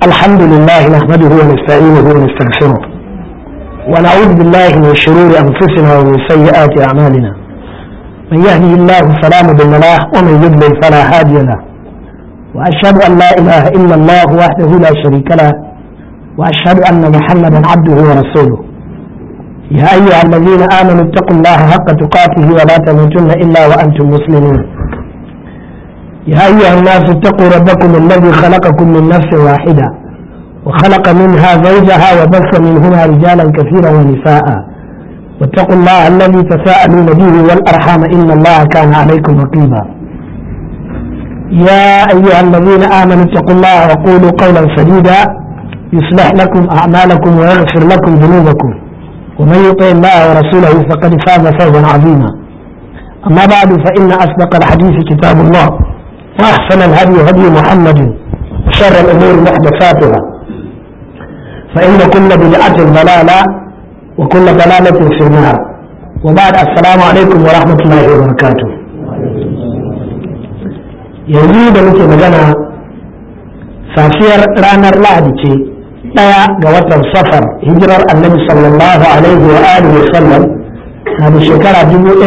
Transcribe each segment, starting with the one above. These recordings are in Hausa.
الحمد لله نحمده ونستعينه ونستغفره ونعوذ بالله من شرور أنفسنا ومن سيئات أعمالنا من يهده الله فلا مضل له ومن يضلل فلا هادي له وأشهد أن لا إله إلا الله وحده لا شريك له وأشهد أن محمدا عبده ورسوله يا أيها الذين آمنوا اتقوا الله حق تقاته ولا تموتن إلا وأنتم مسلمون يا أيها الناس اتقوا ربكم الذي خلقكم من نفس واحدة وخلق منها زوجها وبث منهما رجالا كثيرا ونساء واتقوا الله الذي تساءلون به والأرحام إن الله كان عليكم رقيبا يا أيها الذين آمنوا اتقوا الله وقولوا قولا سديدا يصلح لكم أعمالكم ويغفر لكم ذنوبكم ومن يطع الله ورسوله فقد فاز فوزا عظيما أما بعد فإن أصدق الحديث كتاب الله وأحسن الهدي هدي محمد وشر الأمور محدثاتها فإن كل بدعة ضلالة وكل ضلالة في النار وبعد السلام عليكم ورحمة الله وبركاته yanzu da muke magana safiyar ranar lahadi ce ɗaya ga watan safar hijirar annabi sallallahu alaihi wa alihi wa sallam na da shekara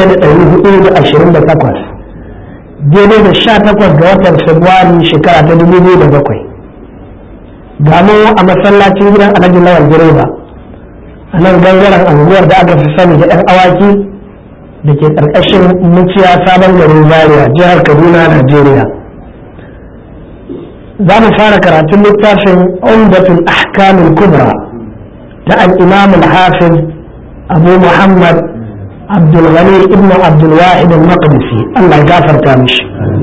1428 daidai da sha takwas ga watan Fabrairu shekara ta dubu biyu da bakwai ga mu a masallacin gidan alhaji lawal direba a nan gangaren anguwar da aka fi sani da yan awaki da ke ƙarƙashin muciya sabon garin zaria jihar kaduna najeriya za mu fara karatun littafin umdatul ahkamul kubra ta al-imam al-hafiz abu muhammad abdulghani ibn abdulwahid al-maqdisi Allah ya gafarta mishi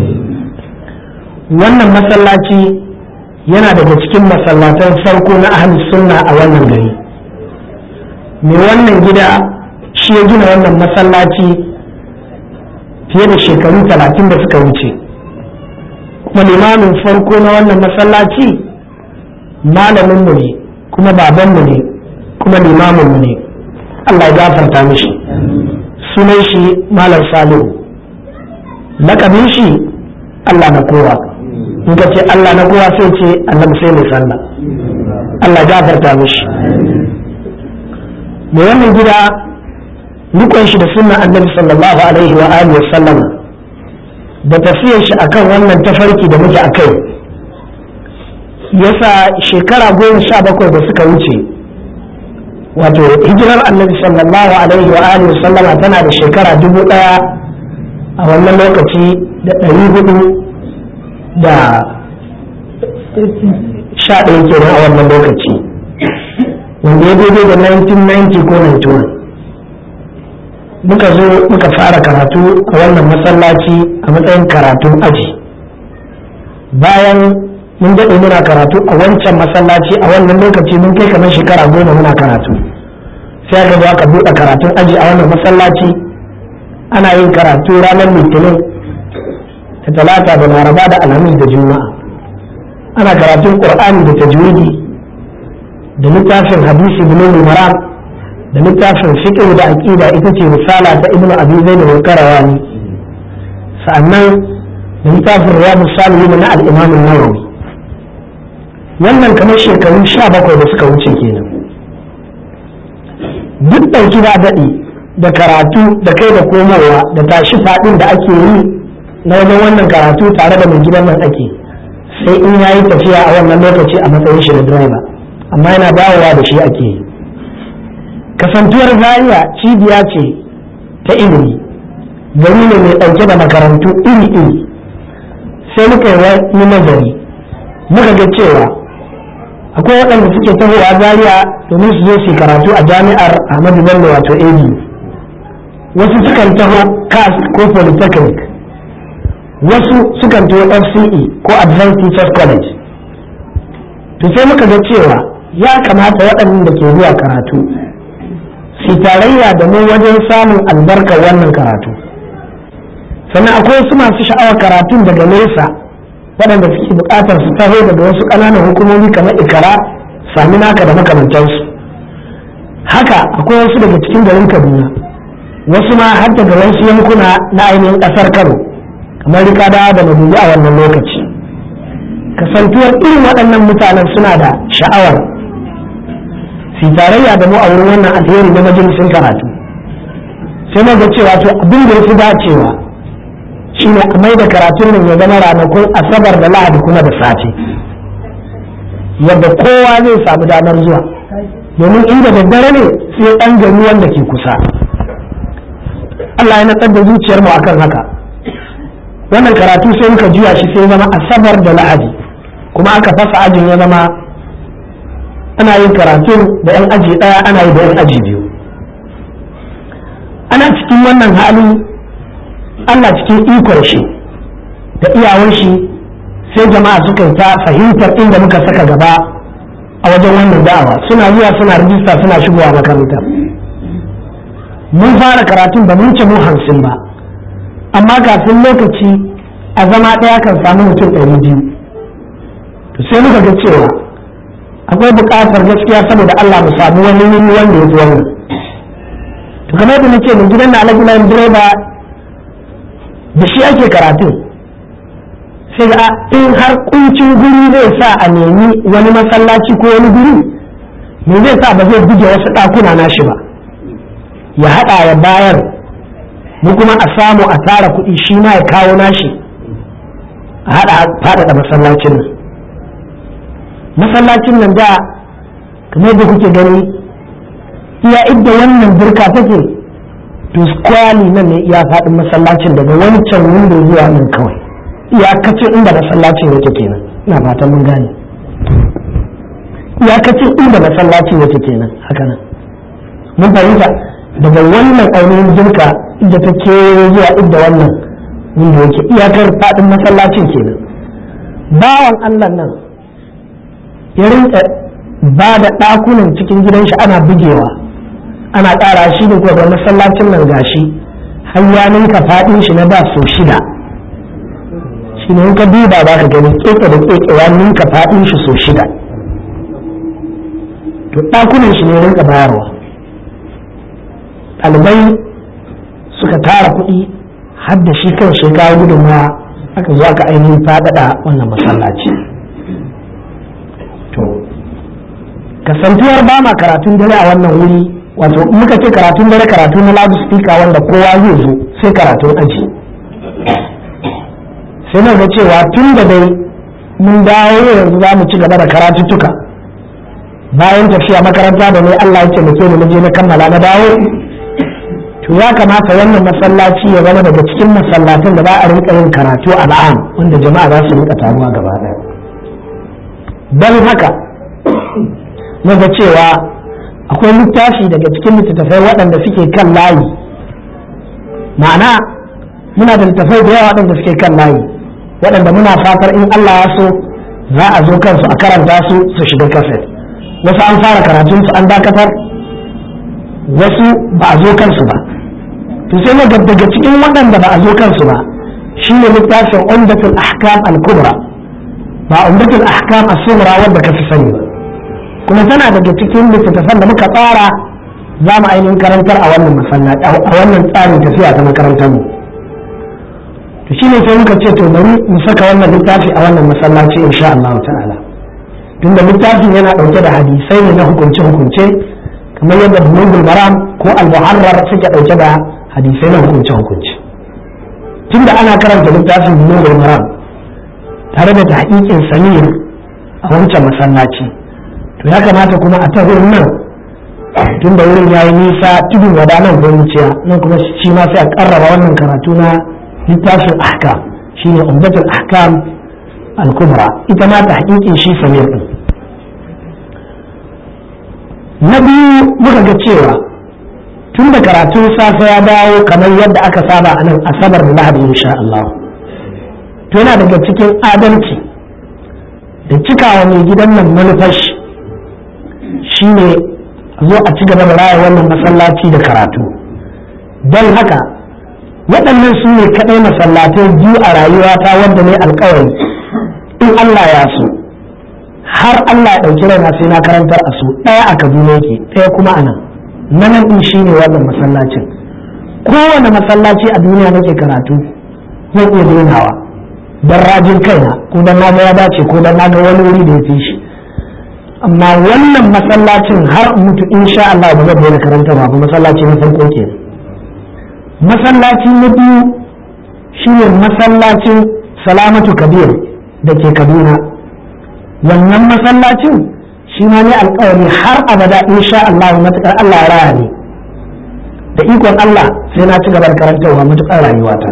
wannan masallaci yana daga cikin masallatan farko na ahli sunna a wannan gari mai wannan gida shi ya gina wannan masallaci fiye da shekaru talatin da suka wuce kuma limamin farko na wannan masallaci malaminmu ne kuma babanmu ne kuma limaminmu ne Allah ya gafarta mishi sunan shi malam salihu lakabin shi Allah na kowa in ka ce Allah na kowa sai ce annabi sai mai sallah Allah ya gafarta mishi mai wannan gida rikon shi da sunnan annabi sallallahu alaihi wa alihi sallam da tafiyar shi akan wannan tafarki da muke akai yasa shekara goma sha bakwai da suka wuce wato hijirar annabi sallallahu alaihi wa alihi sallama tana da shekara dubu daya a wannan lokaci da ɗari hudu da sha ɗaya kenan a wannan lokaci wanda ya daidai da 1990 ko 91 muka zo muka fara karatu a wannan masallaci a matsayin karatun aji bayan mun daɗe muna karatu a wancan masallaci a wannan lokaci mun kai kamar shekara goma muna karatu sai aka zo aka buɗe karatun aji a wannan masallaci ana yin karatu ranar litinin da talata da laraba da alhamis da juma'a ana karatun qur'ani da tajwidi da littafin hadisi bulugul maram da littafin fiqh da aqida ita ce misala ta ibnu abi zaid al-qarawani sa'annan da littafin riyadus salihin na al-imam an-nawawi wannan kamar shekaru sha bakwai da suka wuce kenan duk ɗauki ba daɗi da karatu da kai da komowa da tashi faɗin da ake yi na wajen wannan karatu tare da mai gidan nan ake sai in yayi tafiya a wannan lokaci a matsayin shi da direba amma yana dawowa da shi ake yi kasantuwar zaria cibiya ce ta ilimi gari ne mai ɗauke da makarantu iri-iri sai muka yi wani nazari muka ga cewa akwai waɗanda suke tahowa zaria domin su zo su karatu a jami'ar ahmadu bello wato abu wasu sukan taho cas ko polytechnic wasu sukan taho fce ko advanced teachers college to sai muka ga cewa ya kamata waɗannan da ke zuwa karatu su tarayya da mu wajen samun albarkar wannan karatu sannan akwai wasu masu sha'awar karatun daga nesa waɗanda suke buƙatar su taho daga wasu ƙananan hukumomi kamar ikara sami naka da makamantansu haka akwai wasu daga cikin garin kaduna wasu ma har daga wasu yankuna na ainihin ƙasar kano kamar rikada da madubi a wannan lokaci kasantuwar irin waɗannan mutanen suna da sha'awar su tarayya da mu a wurin wannan alheri na majalisin karatu sai na ga cewa to abin da ya fi dacewa shine a mai da karatun nan ya zama ranakun asabar da lahadi kuma da safe yadda kowa zai samu damar zuwa domin inda daddare ne sai ɗan gari wanda ke kusa Allah ya natsar da zuciyarmu akan haka wannan karatu sai muka juya shi sai zama asabar da lahadi kuma aka fasa ajin ya zama ana yin karatun da 'yan aji ɗaya ana yi da 'yan aji biyu ana cikin wannan hali Allah cikin ikon shi da iyawar shi sai jama'a suka yi ta fahimtar inda muka saka gaba a wajen wannan da'awa suna zuwa suna rijista suna shigowa makaranta mun fara karatun ba mun ce mu hamsin ba amma kafin lokaci a zama ɗaya kan samu mutum ɗari biyu to sai muka ga cewa akwai buƙatar gaskiya saboda Allah mu samu wani wuri wanda ya fi wannan to kamar da nace mai gidan na alaƙi direba da shi ake karatun sai ga in har kuncin guri zai sa a nemi wani masallaci ko wani guri me zai sa ba zai buge wasu ɗakuna nashi ba ya haɗa ya bayar mu kuma a samu a tara kuɗi shi ma ya kawo nashi a haɗa faɗaɗa masallacin nan masallacin nan da kamar da kuke gani iya idda wannan burka take to squarely nan ne iya faɗin masallacin daga wancan windo zuwa nan kawai iyakacin inda masallacin yake kenan ina fatan mun gane iyakacin inda masallacin yake kenan haka nan mun fahimta daga wannan ainihin jirka inda ta ke zuwa inda wannan windo yake iyakar faɗin masallacin kenan bawan allah nan ya rinka ba da ɗakunan cikin gidan shi ana bugewa ana ƙara shi da kuma masallacin nan gashi har ya ninka faɗin shi na da sau shida shi ne ka duba ba ka gani keke da keke ya ninka faɗin shi sau shida to ɗakunan shi ne rinka bayarwa ɗalibai suka tara kuɗi har da shi kan shekara gudunmawa aka zo aka ainihin faɗaɗa wannan masallaci to kasantuwar ba ma karatun dare a wannan wuri wato muka ce karatun dare karatu na loud speaker wanda kowa zai zo sai karatun aji sai na ga cewa tun da dai mun dawo yanzu za mu ci gaba da karatuttuka bayan tafiya makaranta da ne Allah ya taimake ni na je na kammala na dawo to ya kamata wannan masallaci ya zama daga cikin masallatan da za a rinka yin karatu al'am wanda jama'a za su rinka taruwa gaba daya don haka na ga cewa akwai littafi daga cikin littattafai waɗanda suke kan layi ma'ana muna da littattafai da yawa waɗanda suke kan layi waɗanda muna fatar in Allah ya so za a zo kansu a karanta su su shiga kaset wasu an fara karatun su an dakatar wasu ba a zo kansu ba to sai na daga cikin waɗanda ba a zo kansu ba shine littafin umdatul ahkam al-kubra ba umdatul ahkam as-sughra wanda ka fi sani ba kuma tana daga cikin littattafan da muka tsara za mu ainihin karantar a wannan masallaci a wannan tsarin tafiya ta makarantar mu to shine sai muka ce to bari mu saka wannan littafi a wannan masallaci insha Allah ta'ala tunda littafin yana dauke da hadisai ne na hukunce hukunce kamar yadda bulugul maram ko al-muharrar suke dauke da hadisai na hukunce hukunce tunda ana karanta littafin bulugul maram tare da tahqiqin samir a wancan masallaci to ya kamata kuma a ta wurin nan tunda wurin yayi nisa tudun wadanan ko wuciya nan kuma shi ma sai a karraba wannan karatu na littafin ahkam shine umdatul ahkam al-kubra ita ma ta hakikin shi samir din na biyu muka ga cewa tun da karatun safe ya dawo kamar yadda aka saba a nan asabar da lahadi insha Allah to yana daga cikin adalci da cikawa mai gidan nan manufashi shine zo a ci gaba da raya wannan masallaci da karatu don haka waɗannan su ne kaɗai masallatai biyu a rayuwata wanda ne alkawari in Allah ya so har Allah ya ɗauki raina sai na karantar a su ɗaya a Kaduna yake ɗaya kuma a nan na nan ɗin shi ne wannan masallacin kowane masallaci a duniya nake karatu zan iya dainawa don rajin kaina ko don na ga ya dace ko don na ga wani wuri da ya fi shi amma wannan masallacin har mutu insha Allah ba zai daina karanta ba ba masallaci na farko ke masallaci na biyu shine masallacin salamatu kabir da ke kaduna wannan masallacin shi ma ne alkawari har abada insha Allah matukar Allah ya raya ne da ikon Allah sai na ci gaba da karantarwa matukar rayuwata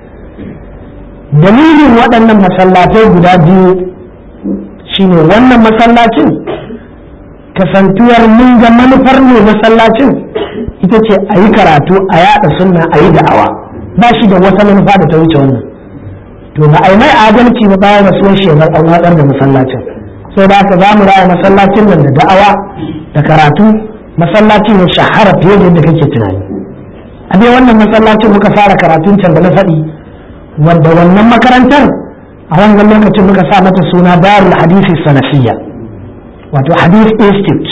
dalilin waɗannan masallatai guda biyu shine wannan masallacin kasantuwar mun ga manufar ne masallacin ita ce a yi karatu a yada sunna a yi da'awa ba shi da wata manufa da ta wuce wannan to ba a yi mai adalci ba bayan rasuwar shekar an watsar da masallacin sai da haka za mu raya masallacin nan da da'awa da karatu masallaci ne shahara fiye da yadda kake tunani a dai wannan masallacin muka fara karatun can da na faɗi wanda wannan makarantar a wannan lokacin muka sa mata suna darul hadisi sanafiyya wato hadith institute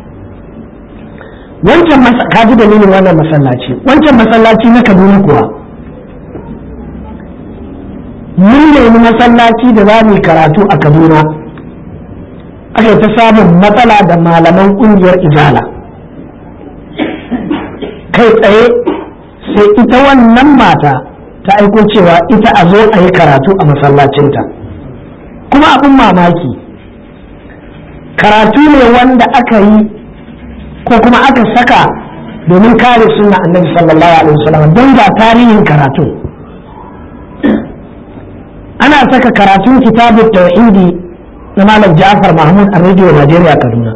wancan kaji dalilin wannan masallaci wancan masallaci na kaduna kuwa mun nemi masallaci da za mu karatu a kaduna aka ta samun matsala da malaman kungiyar izala kai tsaye sai ita wannan mata ta aiko cewa ita a zo a yi karatu a masallacinta kuma abin mamaki karatu ne wanda aka yi ko kuma aka saka domin kare suna annabi sallallahu alaihi wasallam don ga tarihin karatu ana saka karatun kitabun tauhidi na malam ja'far mahmud a rediyo najeriya kaduna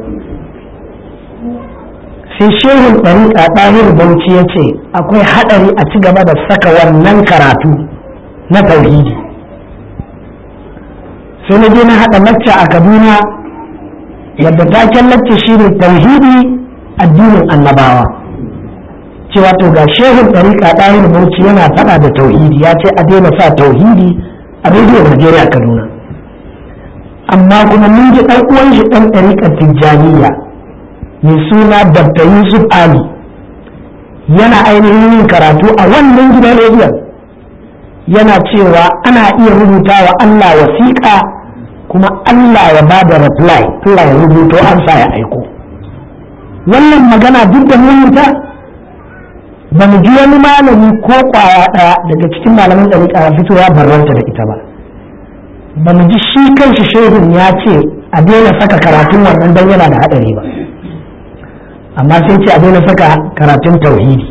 sai shehun ɗariƙa ɗahir bauchi ya ce akwai haɗari a ci gaba da saka wannan karatu na tauhidi sai na je na haɗa lacca a kaduna yadda taken lacca shi ne tauhidi addinin annabawa cewa to ga shehun ɗariƙa ɗahir bauchi yana faɗa da tauhidi ya ce a daina sa tauhidi a rediyo najeriya kaduna amma kuma mun ji ɗan uwan shi ɗan ɗariƙar tijjaniya mai suna Dr. Yusuf Ali yana ainihin yin karatu a wannan gidan rediyon yana cewa ana iya rubuta wa Allah wasiƙa kuma Allah ya ba da reply Allah ya rubuto amsa ya aiko wannan magana duk da ta ba mu ji wani malami ko kwaya ɗaya daga cikin malaman ɗariƙa ya fito ya barranta da ita ba ba mu ji shi kanshi shehun ya ce a daina saka karatun wannan don yana da haɗari ba amma sai ce a daina saka karatun tauhidi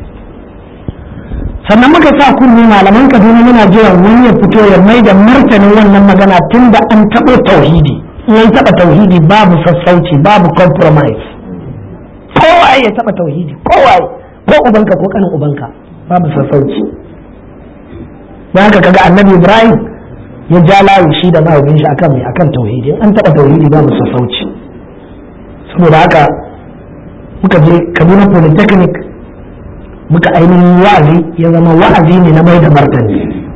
sannan muka sa kunni malaman kaduna muna jiran wani ya fito ya mai da martanin wannan magana tun da an taɓa tauhidi in an taɓa tauhidi babu sassauci babu compromise kowa ya taɓa tauhidi kowa ko ubanka ko kanin ubanka babu sassauci don haka kaga annabi ibrahim ya ja layi shi da mahaifin shi akan mai akan tauhidi an taɓa tauhidi babu sassauci saboda haka muka je kaduna polytechnic muka ainihin wa'azi ya zama wa'azi ne na mai da martani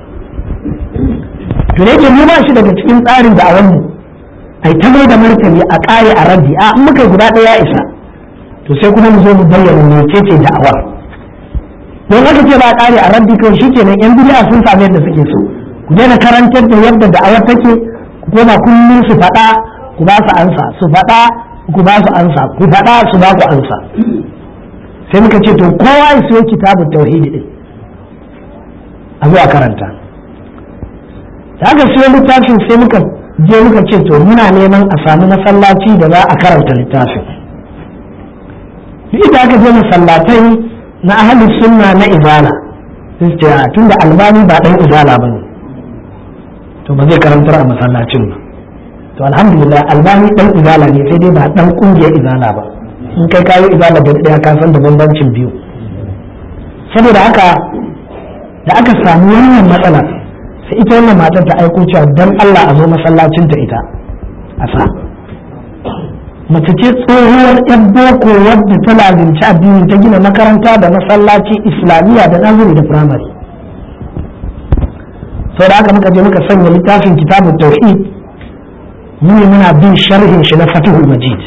to da yake mu ba shi daga cikin tsarin da a mu ai ta mai da martani a ƙare a raddi a in muka guda ɗaya isa to sai kuma mu zo mu bayyana mecece da'awar don haka ce ba a ƙare a raddi kawai shi kenan yan bid'a sun sami yadda suke so ku daina karantar da yadda da'awar take ku koma kullum su faɗa ku ba su ansa su faɗa ku ba su ansa ku faɗa su ba ku ansa sai muka ce to kowa ya siyo kitabun tauhidi din a zuwa karanta da aka siyo littafin sai muka je muka ce to muna neman a sami masallaci da za a karanta littafin duk da aka je masallatai na ahalin sunna na izala sai ce tunda albani ba dan izala ba ne to ba zai karantar a masallacin ba to alhamdulillah albani dan izala ne sai dai ba dan kungiyar izala ba in kai kayo izala da daya ka san da bambancin biyu saboda haka da aka samu wannan matsala sai ita wannan matar ta aiko cewa dan Allah a zo masallacin ta ita a sa mace ce tsohuwar yan boko wadda ta lazimci addini ta gina makaranta da masallaci islamiyya da nazari da firamare sau da haka muka je muka sanya littafin kitabun tauhid muni muna bin sharhin shi na fatihul majid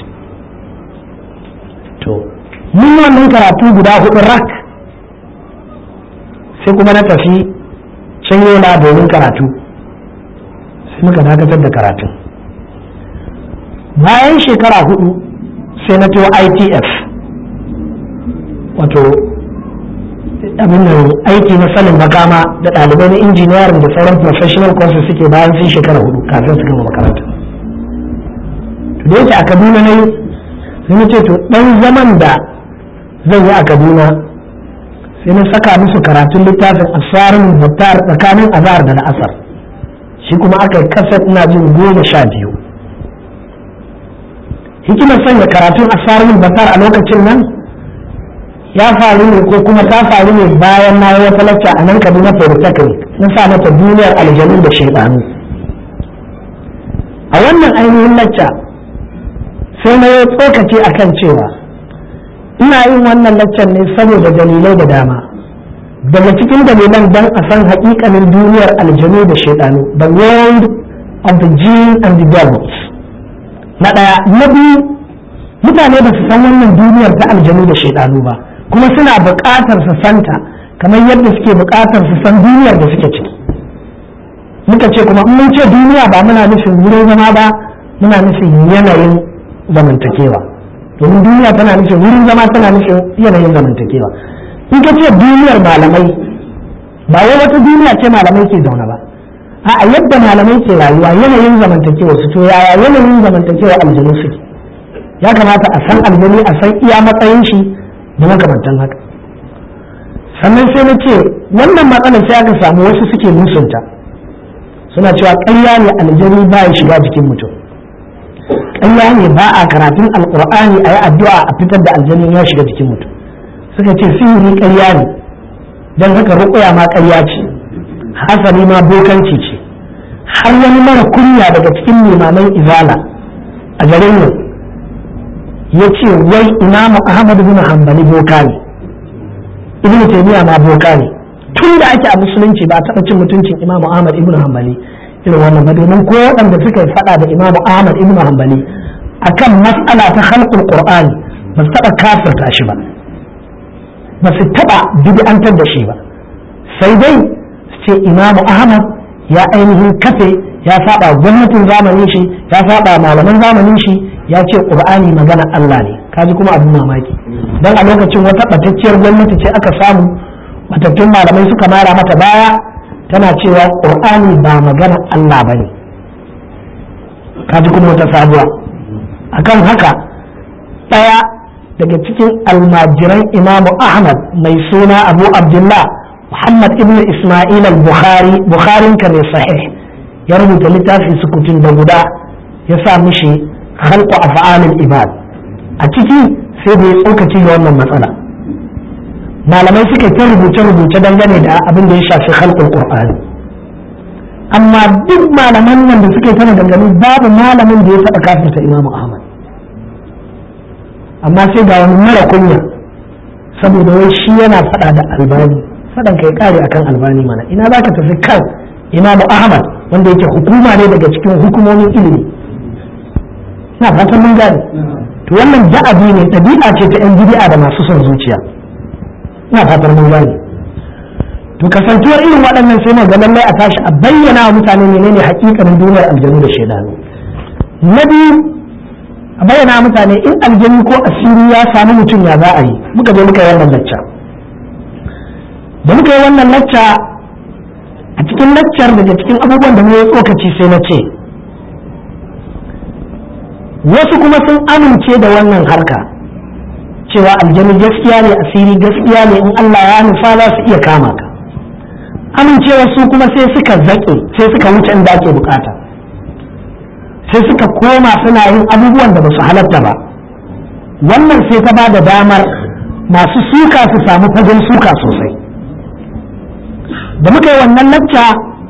to mun wannan karatu guda hudu rak sai kuma na tafi can yola domin karatu muka dakatar da karatun bayan shekara hudu sai na to itf wato abin nan aiki na sanin makama da ɗalibai na injiniyarin da sauran professional courses suke bayan sun shekara hudu kafin su gama makaranta to da yake a kaduna na yi sai na ce to ɗan zaman da zan yi a kaduna sai na saka musu karatun littafin asarin battar tsakanin azhar da la'asar shi kuma aka yi kasar ina jin goma sha biyu hikimar sanya karatun asarin battar a lokacin nan ya faru ne ko kuma ta faru ne bayan na yi wata lacca a nan kaduna polytechnic na sa mata duniyar aljanu da shaidanu a wannan ainihin lacca sai na yi tsokaci a kan cewa ina yin wannan laccan ne saboda dalilai da dama daga cikin dalilan don a san haƙiƙanin duniyar aljanu da shaidanu the world of the jinn and the devils na ɗaya na biyu mutane ba su san wannan duniyar ta aljanu da shaidanu ba kuma suna buƙatar su santa kamar yadda suke buƙatar su san duniyar da suke ciki muka ce kuma in mun ce duniya ba muna nufin wurin zama ba muna nufin yanayin zamantakewa domin duniya tana nufin wurin zama tana nufin yanayin zamantakewa in ka ce duniyar malamai ba wai wata duniya ce malamai ke zaune ba a yadda malamai ke rayuwa yanayin zamantakewa su to yaya yanayin zamantakewa aljanu suke ya kamata a san aljani a san iya matsayin shi da makamantan haka sannan sai na ce wannan matsalar sai aka samu wasu suke musunta suna cewa ƙarya ne aljani ba ya shiga jikin mutum ƙarya ne ba a karatun alƙur'ani a yi addu'a a fitar da aljani ya shiga jikin mutum suka ce sihiri ƙarya ne don haka ruƙuya ma ƙarya ce hasali ma bokanci ce har wani mara kunya daga cikin limaman izala a garin nan ya ce wai imamu ahmad bin hanbali boka ne ibnu taymiya ma boka ne tun da ake a musulunci ba a taɓa cin mutuncin imamu ahmad ibnu hanbali irin wannan ba domin ko waɗanda suka yi faɗa da imamu ahmad ibnu hanbali akan mas'ala ta khalqul qur'ani ba su taɓa kafirta shi ba ba su taɓa bid'antar da shi ba sai dai ce imamu ahmad ya ainihin kafe ya saba gwamnatin zamanin shi ya saba malaman zamanin shi ya ce qur'ani magana Allah ne kaji kuma abin mamaki dan a lokacin wata batacciyar gwamnati ce aka samu batattun malamai suka mara mata baya tana cewa qur'ani ba magana Allah bane kaji kuma wata sabuwa akan haka daya daga cikin almajiran imamu ahmad mai suna abu abdullah muhammad ibn isma'il al-bukhari bukharin ka mai sahih ya rubuta littafi sukutun da guda ya sa mishi khalqu af'alil ibad a ciki sai da ya tsokaci ga wannan matsala malamai suka ta rubuce rubuce dangane da abin da ya shafi khalqul qur'ani amma duk malaman nan da suka yi tana dangane babu malamin da ya taɓa kafirta imamu ahmad amma sai ga wani mara kunya saboda wai shi yana faɗa da albani faɗan kai kare akan albani mana ina za ka tafi kan imamu ahmad wanda yake hukuma ne daga cikin hukumomin ilimi na fatan mun gane to wannan da'abi ne ɗabi'a ce ta yan bid'a da masu son zuciya ina fatan mun gane to kasantuwar irin waɗannan sai ga lallai a tashi a bayyana wa mutane menene hakikanin duniyar aljanu da shaidanu na biyu a bayyana mutane in aljani ko asiri ya sami mutum ya za a yi muka je muka yi wannan lacca da muka yi wannan lacca a cikin laccar daga cikin abubuwan da mu yi tsokaci sai na ce wasu kuma sun amince da wannan harka cewa aljani gaskiya ne asiri gaskiya ne in Allah ya nufa za su iya kama ka amincewa su kuma sai suka zaƙe sai suka wuce inda ake bukata sai suka koma suna yin abubuwan da ba su halatta ba wannan sai ta ba da damar masu suka su samu fagen suka sosai da muka yi wannan lacca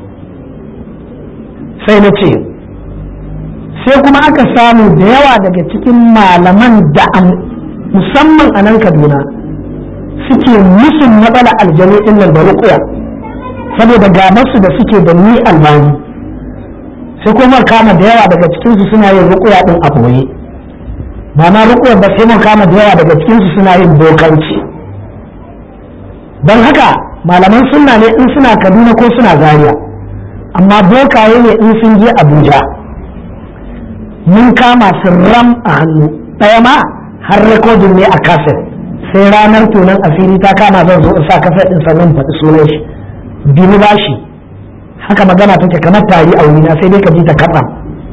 sai na ce sai kuma aka samu da yawa daga cikin malaman da musamman a nan kaduna suke musun matsala aljanu nan da rukuya saboda gabarsu da suke da ni albani sai kuma kama da yawa daga cikinsu suna yin rukuya din a boye ba ma rukuya ba sai mun kama da yawa daga cikinsu suna yin bokanci don haka malaman sunna ne in suna kaduna ko suna zaria amma bokaye ne in sun je abuja mun kama su ram a hannu ɗaya ma har rekodin ne a kaset sai ranar tunan asiri ta kama zan zo in sa kaset ɗin sannan faɗi sunan shi bini bashi haka magana take kamar tari a wurina sai dai ka ji ta kaɗa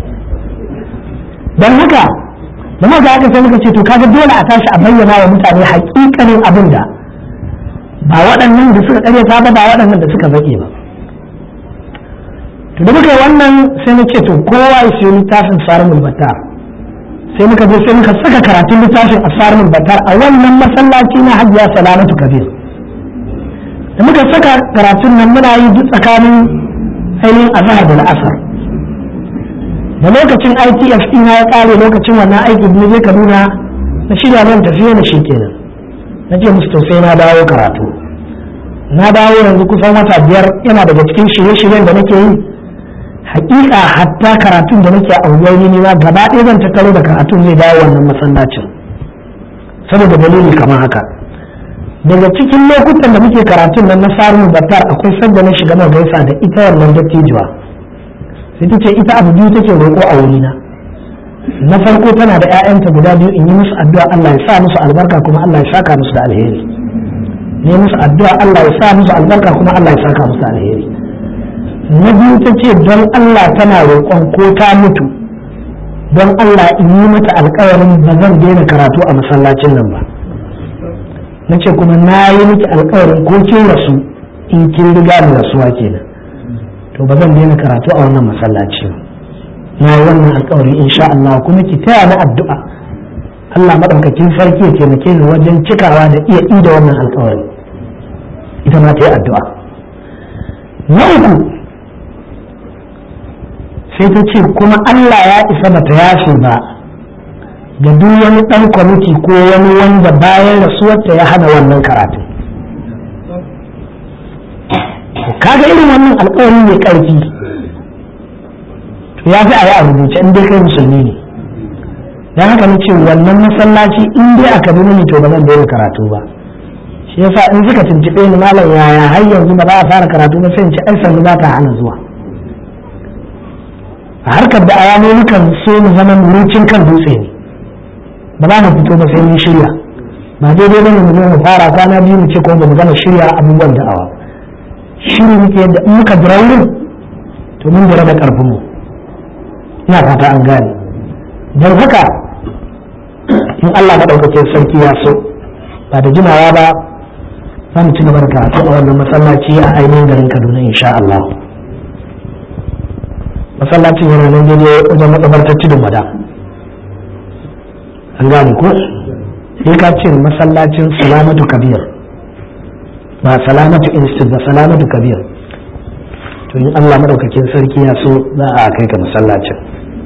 don haka da muka haka sai muka ce to kaga dole a tashi a bayyana wa mutane hakikanin abin da ba waɗannan da suka ƙaryata ba ba waɗannan da suka zaƙe ba to da muka yi wannan sai na ce to kowa ya siyo littafin sarumul battar sai muka je sai muka saka karatun littafin a sarumul battar a wannan masallaci na hajiya salamatu kabir da muka saka karatun nan muna yi duk tsakanin ainihin azhar da la'asar da lokacin ITF ɗin ya ƙare lokacin wannan aiki da je Kaduna na shirya nan tafiya na shi kenan na ce musu to sai na dawo karatu na dawo yanzu kusan wata biyar yana daga cikin shirye-shiryen da nake yi hakika hatta karatun da nake a wuri ne ma gaba ɗaya zan tattaro da karatun zai dawo wannan masallacin saboda dalili kamar haka daga cikin lokutan da muke karatun nan na sarin battar akwai sanda na shiga mai gaisa da ita wannan dattijuwa sai ta ce ita abu biyu take roƙo a wurina na farko tana da 'ya'yanta guda biyu in yi musu addu'a Allah ya sa musu albarka kuma Allah ya saka musu da alheri ne musu addu'a Allah ya sa musu albarka kuma Allah ya saka musu da alheri na biyu ta ce don Allah tana roƙon ko ta mutu don Allah in yi mata alƙawarin ba zan daina karatu a masallacin nan ba na ce kuma na yi miki alƙawarin ko kin rasu in kin riga ni rasuwa kenan to ba zan daina karatu a wannan masallaci ba na yi wannan alkawari insha Allah kuma ki taya na addu'a Allah maɗaukakin sarki ya taimake ni wajen cikawa da iya ida wannan alkawari ita ma ta yi addu'a na uku sai ta ce kuma Allah ya isa bata yafe ba ga duk wani ɗan kwamiti ko wani wanda bayan rasuwarta ya hana wannan karatu kaga irin wannan alkawari mai ƙarfi ya fi a yi a rubuce in dai kai musulmi ne don haka na ce wannan masallaci in dai aka bi mini to ba zan daina karatu ba shi yasa in suka tuntuɓe ni malam yaya har yanzu ba za a fara karatu ba sai in ci ai sannu ba ta hana zuwa a harkar da ayano mukan so mu zama murucin kan dutse ne ba za mu fito ba sai mun shirya ba daidai bane mu zo mu fara kwana biyu mu ce ko ba mu gama shirya abubuwan da'awa shiri muke yadda in muka jira wurin to mun jira da karfin mu ina fata an gane don haka in Allah maɗaukakin sarki ya so ba da jimawa ba za mu ci gaba da karatu a wannan masallaci a ainihin garin Kaduna insha Allah masallacin yana nan daidai wajen makabartar tudun wada an gane ko sai ka ce masallacin salamatu kabir ba salamatu institute ba salamatu kabir to in Allah maɗaukakin sarki ya so za a kai ka masallacin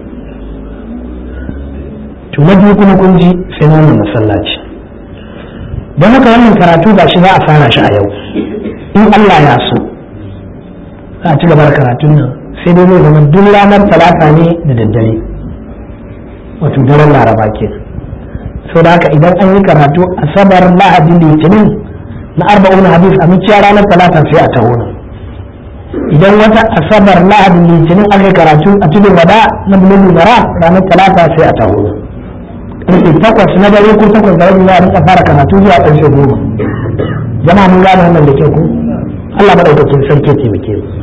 to na biyu kuma kun ji sai na wannan masallaci don haka wannan karatu ba shi za a fara shi a yau in Allah ya so za a ci gaba da karatun nan sai dai zai zama duk ranar talata ne da daddare wato daren laraba ke so da haka idan an yi karatu asabar lahadi litinin na arba'un hadis a miciya ranar talata sai a taho nan idan wata asabar lahadi litinin aka yi karatu a tudun wada na bulun bara ranar talata sai a taho nan karfe takwas na dare ko takwas da rabi za a rika fara karatu zuwa karfe goma jama'a mun gane wannan da kyau ko Allah madaukakin sarki taimake mu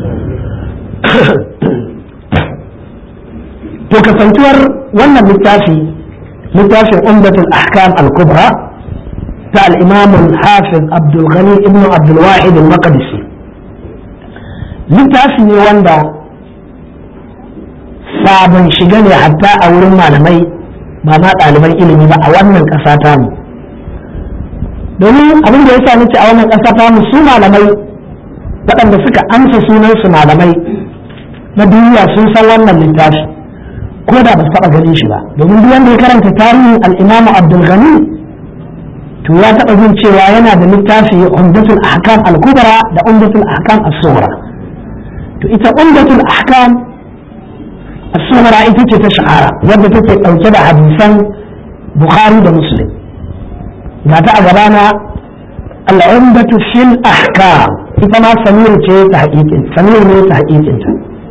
to kasantuwar wannan littafi littafin umdatul ahkam al-kubra ta al-imam al-hafiz abdul ghani ibn abdul wahid al-maqdisi littafi ne wanda sabon shiga ne hatta a wurin malamai ba ma ɗaliban ilimi ba a wannan ƙasa ta mu domin abin da ya sa nace a wannan ƙasa ta mu su malamai waɗanda suka amsa sunansu malamai na duniya sun san wannan littafi ko da ba su taɓa ganin shi ba domin duk wanda ya karanta tarihin al'imamu abdul ghani to ya taɓa jin cewa yana da littafi umdatul ahkam al-kubra da umdatul ahkam as-sughra to ita umdatul ahkam as-sughra ita ce ta shahara wadda take ɗauke da hadisan bukhari da muslim ga ta a gabana al-umdatu fil ahkam ita ma samir ce ta haƙiƙin samir ne ta haƙiƙinta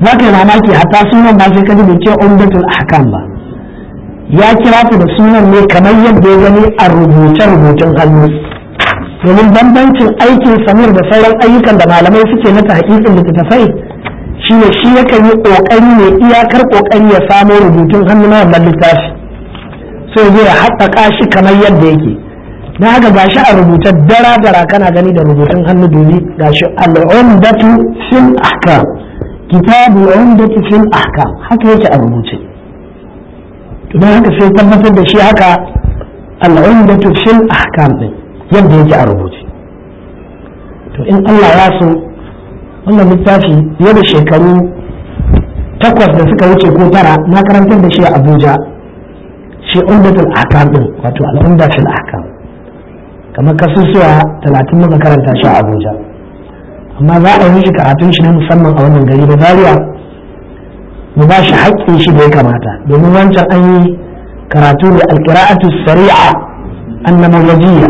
za ka yi mamaki hatta sunan ba sai ka ji bai ce umdatul ahkam ba ya kira ta da sunan ne kamar yadda ya gani a rubuce-rubucen hannu domin bambancin aikin samir da sauran ayyukan da malamai suke na tahqiqin littattafai shi ne shi yakan yi kokari ne iyakar kokari ya samo rubutun hannu na wannan littafi sai zai haƙaƙa shi kamar yadda yake na haka gashi a rubuta dara dara kana gani da rubutun hannu domin gashi al'umdatu fil ahkam kitabul umdatu fil ahkam haka yake a rubuce don haka sai tabbatar da shi haka al'umdatu fil ahkam din yadda yake a rubuce to in Allah ya so wannan littafi fiye da shekaru takwas da suka wuce ko tara na karantar da shi a Abuja shi umdatul ahkam din wato al'umda fil ahkam kamar kasusuwa talatin muka karanta shi a Abuja amma za a yi shi karatun shi na musamman a wannan gari da Zaria mu ba shi haƙƙin shi da ya kamata domin wancan an yi karatu da alƙira'atu sari'a annamawajiyya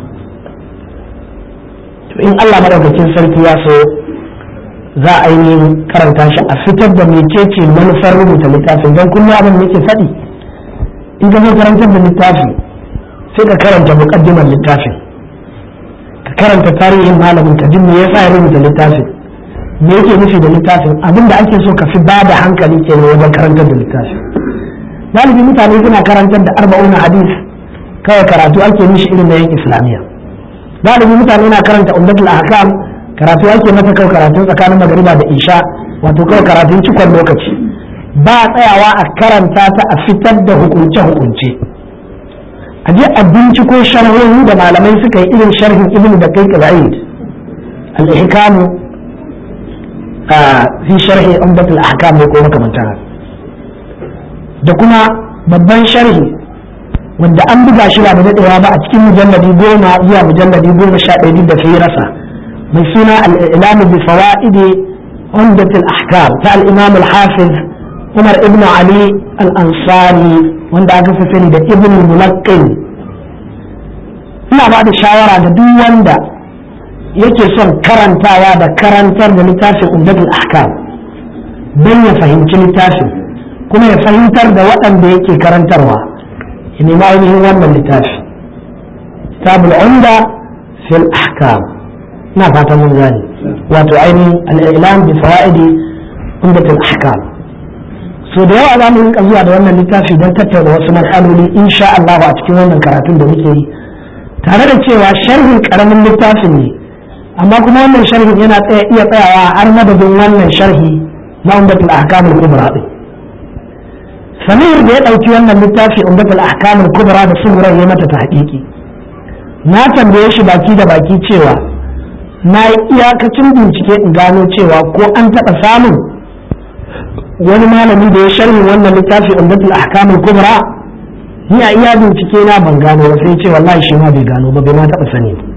to in Allah madaukakin sarki ya so za a yi karanta shi a fitar da mecece manufar rubuta littafin don kullum abin da yake faɗi in ka zo karantar da littafi sai ka karanta muƙaddimar littafin ka karanta tarihin malamin ka ji me yasa ya rubuta littafin me yake nufi da littafin abin da ake so ka fi ba da hankali kenan wajen karantar da littafin galibi mutane suna karantar da arba'un hadis kawai karatu ake mishi irin na yin islamiyya galibi mutane na karanta ummatul ahkam karatu ake mata kawai karatun tsakanin magariba da isha wato kawai karatun cikon lokaci ba tsayawa a karanta ta a fitar da hukunce hukunce a je a binciko sharhohi da malamai suka yi irin sharhin ibnu da kai qaid al-ihkamu fi sharhi umdatul ahkam ne ko makamantan da kuma babban sharhi wanda an buga shi ba da daɗewa ba a cikin mujalladi goma zuwa mujalladi goma sha ɗaya da fi rasa mai suna al'ilamu bi fawa'idi umdatul ahkam ta al-imam al-hafiz umar ibn ali al-ansari wanda aka fi sani da ibn mulaqqin ina ba da shawara da duk wanda yake son karantawa da karantar da littafin umdatul ahkam don ya fahimci littafin kuma ya fahimtar da waɗanda yake karantarwa ya nemi ainihin wannan littafi kitabul umda fil ahkam ina fata mun gane wato ainihin al'ilam bi fawaidi umdatul ahkam so da yawa za mu rinka zuwa da wannan littafi don tattauna wasu matsaloli insha Allah a cikin wannan karatun da muke yi tare da cewa sharhin karamin littafin ne amma kuma wannan sharhin yana iya tsayawa har madadin wannan sharhi na umdatul ahkam al-kubra din samir da ya ɗauki wannan littafi umdatul ahkam al-kubra da sunan ya mata tahqiqi na tambaye shi baki da baki cewa na yi iyakacin bincike in gano cewa ko an taɓa samun wani malami da ya sharhi wannan littafi umdatul ahkam al-kubra ni a iya bincike na ban gano ba sai ce wallahi shi ma bai gano ba bai ma taɓa sani ba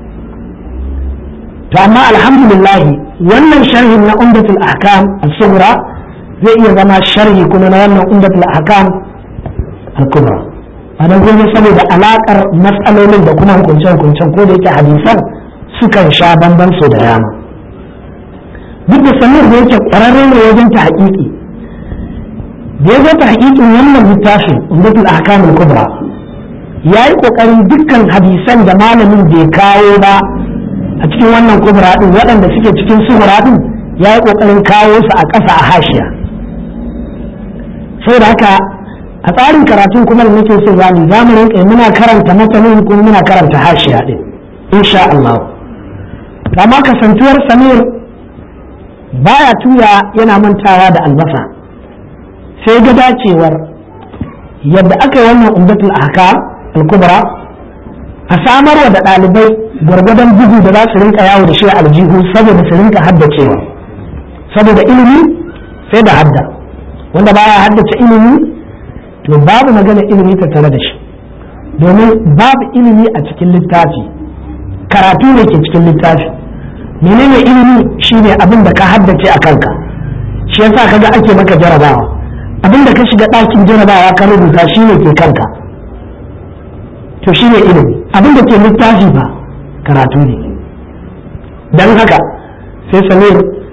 to amma alhamdulillah wannan sharhin na umdatul ahkam al-sughra zai iya zama sharhi kuma na wannan umdatul ahkam al-kubra anan kuma saboda alakar matsalolin da kuma hukunce hukuncen ko da yake hadisan sukan sha bamban su da yama duk da samir da yake kwararre ne wajen ta haƙiƙi da ya zo ta haƙiƙin wannan littafin umdatul ahkam al-kubra ya yi ƙoƙarin dukkan hadisan da malamin bai kawo ba a cikin wannan kubra din waɗanda suke cikin suhura din ya yi ƙoƙarin kawo su a ƙasa a hashiya saboda haka a tsarin karatun kuma da nake so zamu za mu rinka muna karanta matanin kuma muna karanta hashiya din insha Allah amma kasantuwar samir baya tuya yana mantawa da albasa sai ga dacewar yadda aka yi wannan umdatul ahkam al-kubra a samarwa da ɗalibai gwargwadon bugu da za su rinka yawo da shi aljihu saboda su rinka haddacewa saboda ilimi sai da hadda wanda baya haddace ilimi to babu magana ilimi tattare da shi domin babu ilimi a cikin littafi karatu ne ke cikin littafi menene ilimi shine abin da ka haddace a kanka shi yasa kaga ake maka jarabawa abin da ka shiga ɗakin jarabawa ka rubuta shine ke kanka to shine ilimi abin da ke littafi ba karatu ne don haka sai samir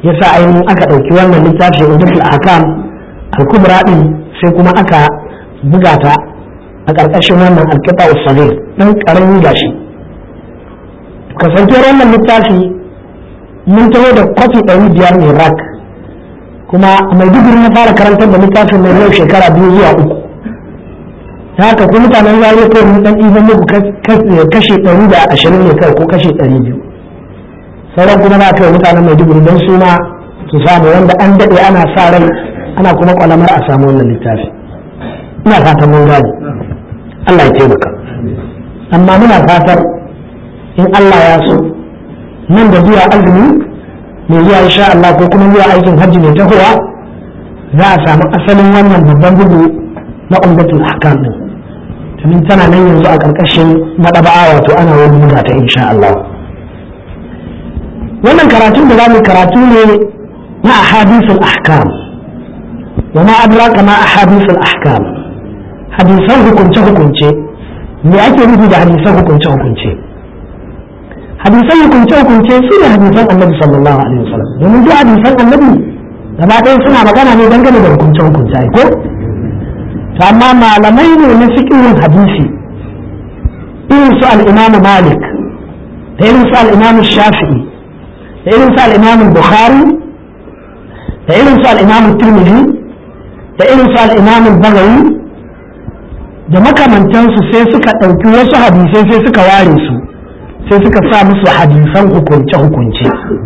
yasa ainihin aka ɗauki wannan littafi umdatul ahkam al-kubra din sai kuma aka buga ta a ƙarƙashin wannan alƙita usagir ɗan ƙaramin gashi kasancewar wannan littafi mun taho da kwafi ɗari biyar ne rak kuma mai digiri na fara karantar da littafin mai yau shekara biyu zuwa uku ta haka ku mutanen zariya kawai mun ɗan ɗiban muku kashe ɗari da ashirin ne kawai ko kashe ɗari biyu sauran kuma na kai mutanen mai digiri don su ma su samu wanda an daɗe ana sa rai ana kuma kwalamar a samu wannan littafi ina fatan mun gane Allah ya taimaka amma muna fatar in Allah ya so nan da zuwa azumi mai zuwa insha Allah ko kuma zuwa aikin hajji mai tahowa za a samu asalin wannan babban bugu na umdatul ahkam din domin tana nan yanzu a ƙarƙashin madaba'a wato ana wani buga ta insha Allah wannan karatun da za mu karatu ne na ahadithul ahkam wa ma adraka ma ahadithul ahkam hadisan hukunce hukunce me ake nufi da hadisan hukunce hukunce hadisan hukunce hukunce su ne hadisan annabi sallallahu alaihi wasallam domin duk hadisan annabi gaba ɗaya suna magana ne dangane da hukunce hukunce ko to amma malamai ne na fiqhin hadisi irin su al-Imam Malik da irin su al-Imam Shafi'i da irin su al-Imam Bukhari da irin su al-Imam Tirmidhi da irin su al-Imam Bagawi da makamantansu sai suka ɗauki wasu hadisai sai suka ware su sai suka sa musu hadisan hukunce-hukunce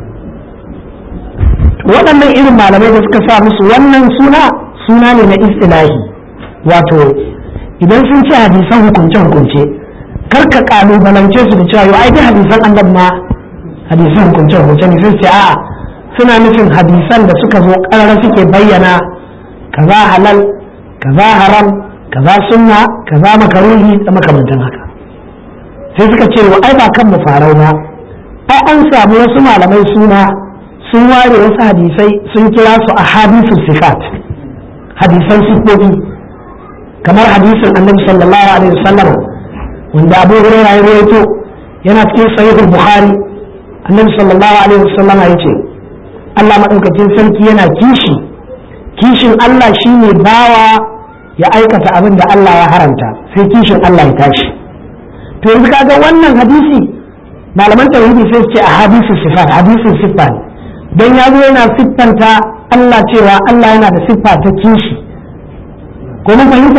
waɗannan irin malamai da suka sa musu wannan suna suna ne na istilahi wato idan sun ce hadisan hukunce-hukunce karka kalubalance su da cewa yau ai hadisan annabi ma hadisan hukunce-hukunce ne sai ce a'a suna nufin hadisan da suka zo ƙarara suke bayyana kaza halal kaza haram kaza sunna kaza makaruhi da makamantan haka sai suka ce wa ai ba kan mu farau ba ai an samu wasu malamai suna sun ware wasu hadisai sun kira su a hadisu sifat hadisan sifofi kamar hadisin annabi sallallahu alaihi wasallam wanda abu hurairah ya rawaito yana cikin sahihul bukhari annabi sallallahu alaihi wasallam ya ce Allah madaukakin sarki yana kishi kishin Allah shine bawa ya aikata abin da Allah ya haramta sai kishin Allah ya tashi to yanzu kaga wannan hadisi malaman tauhidi sai su ce a hadisu sifat hadisin siffa ne don ya zo yana siffanta Allah cewa Allah yana da siffa ta kishi ko mun fahimta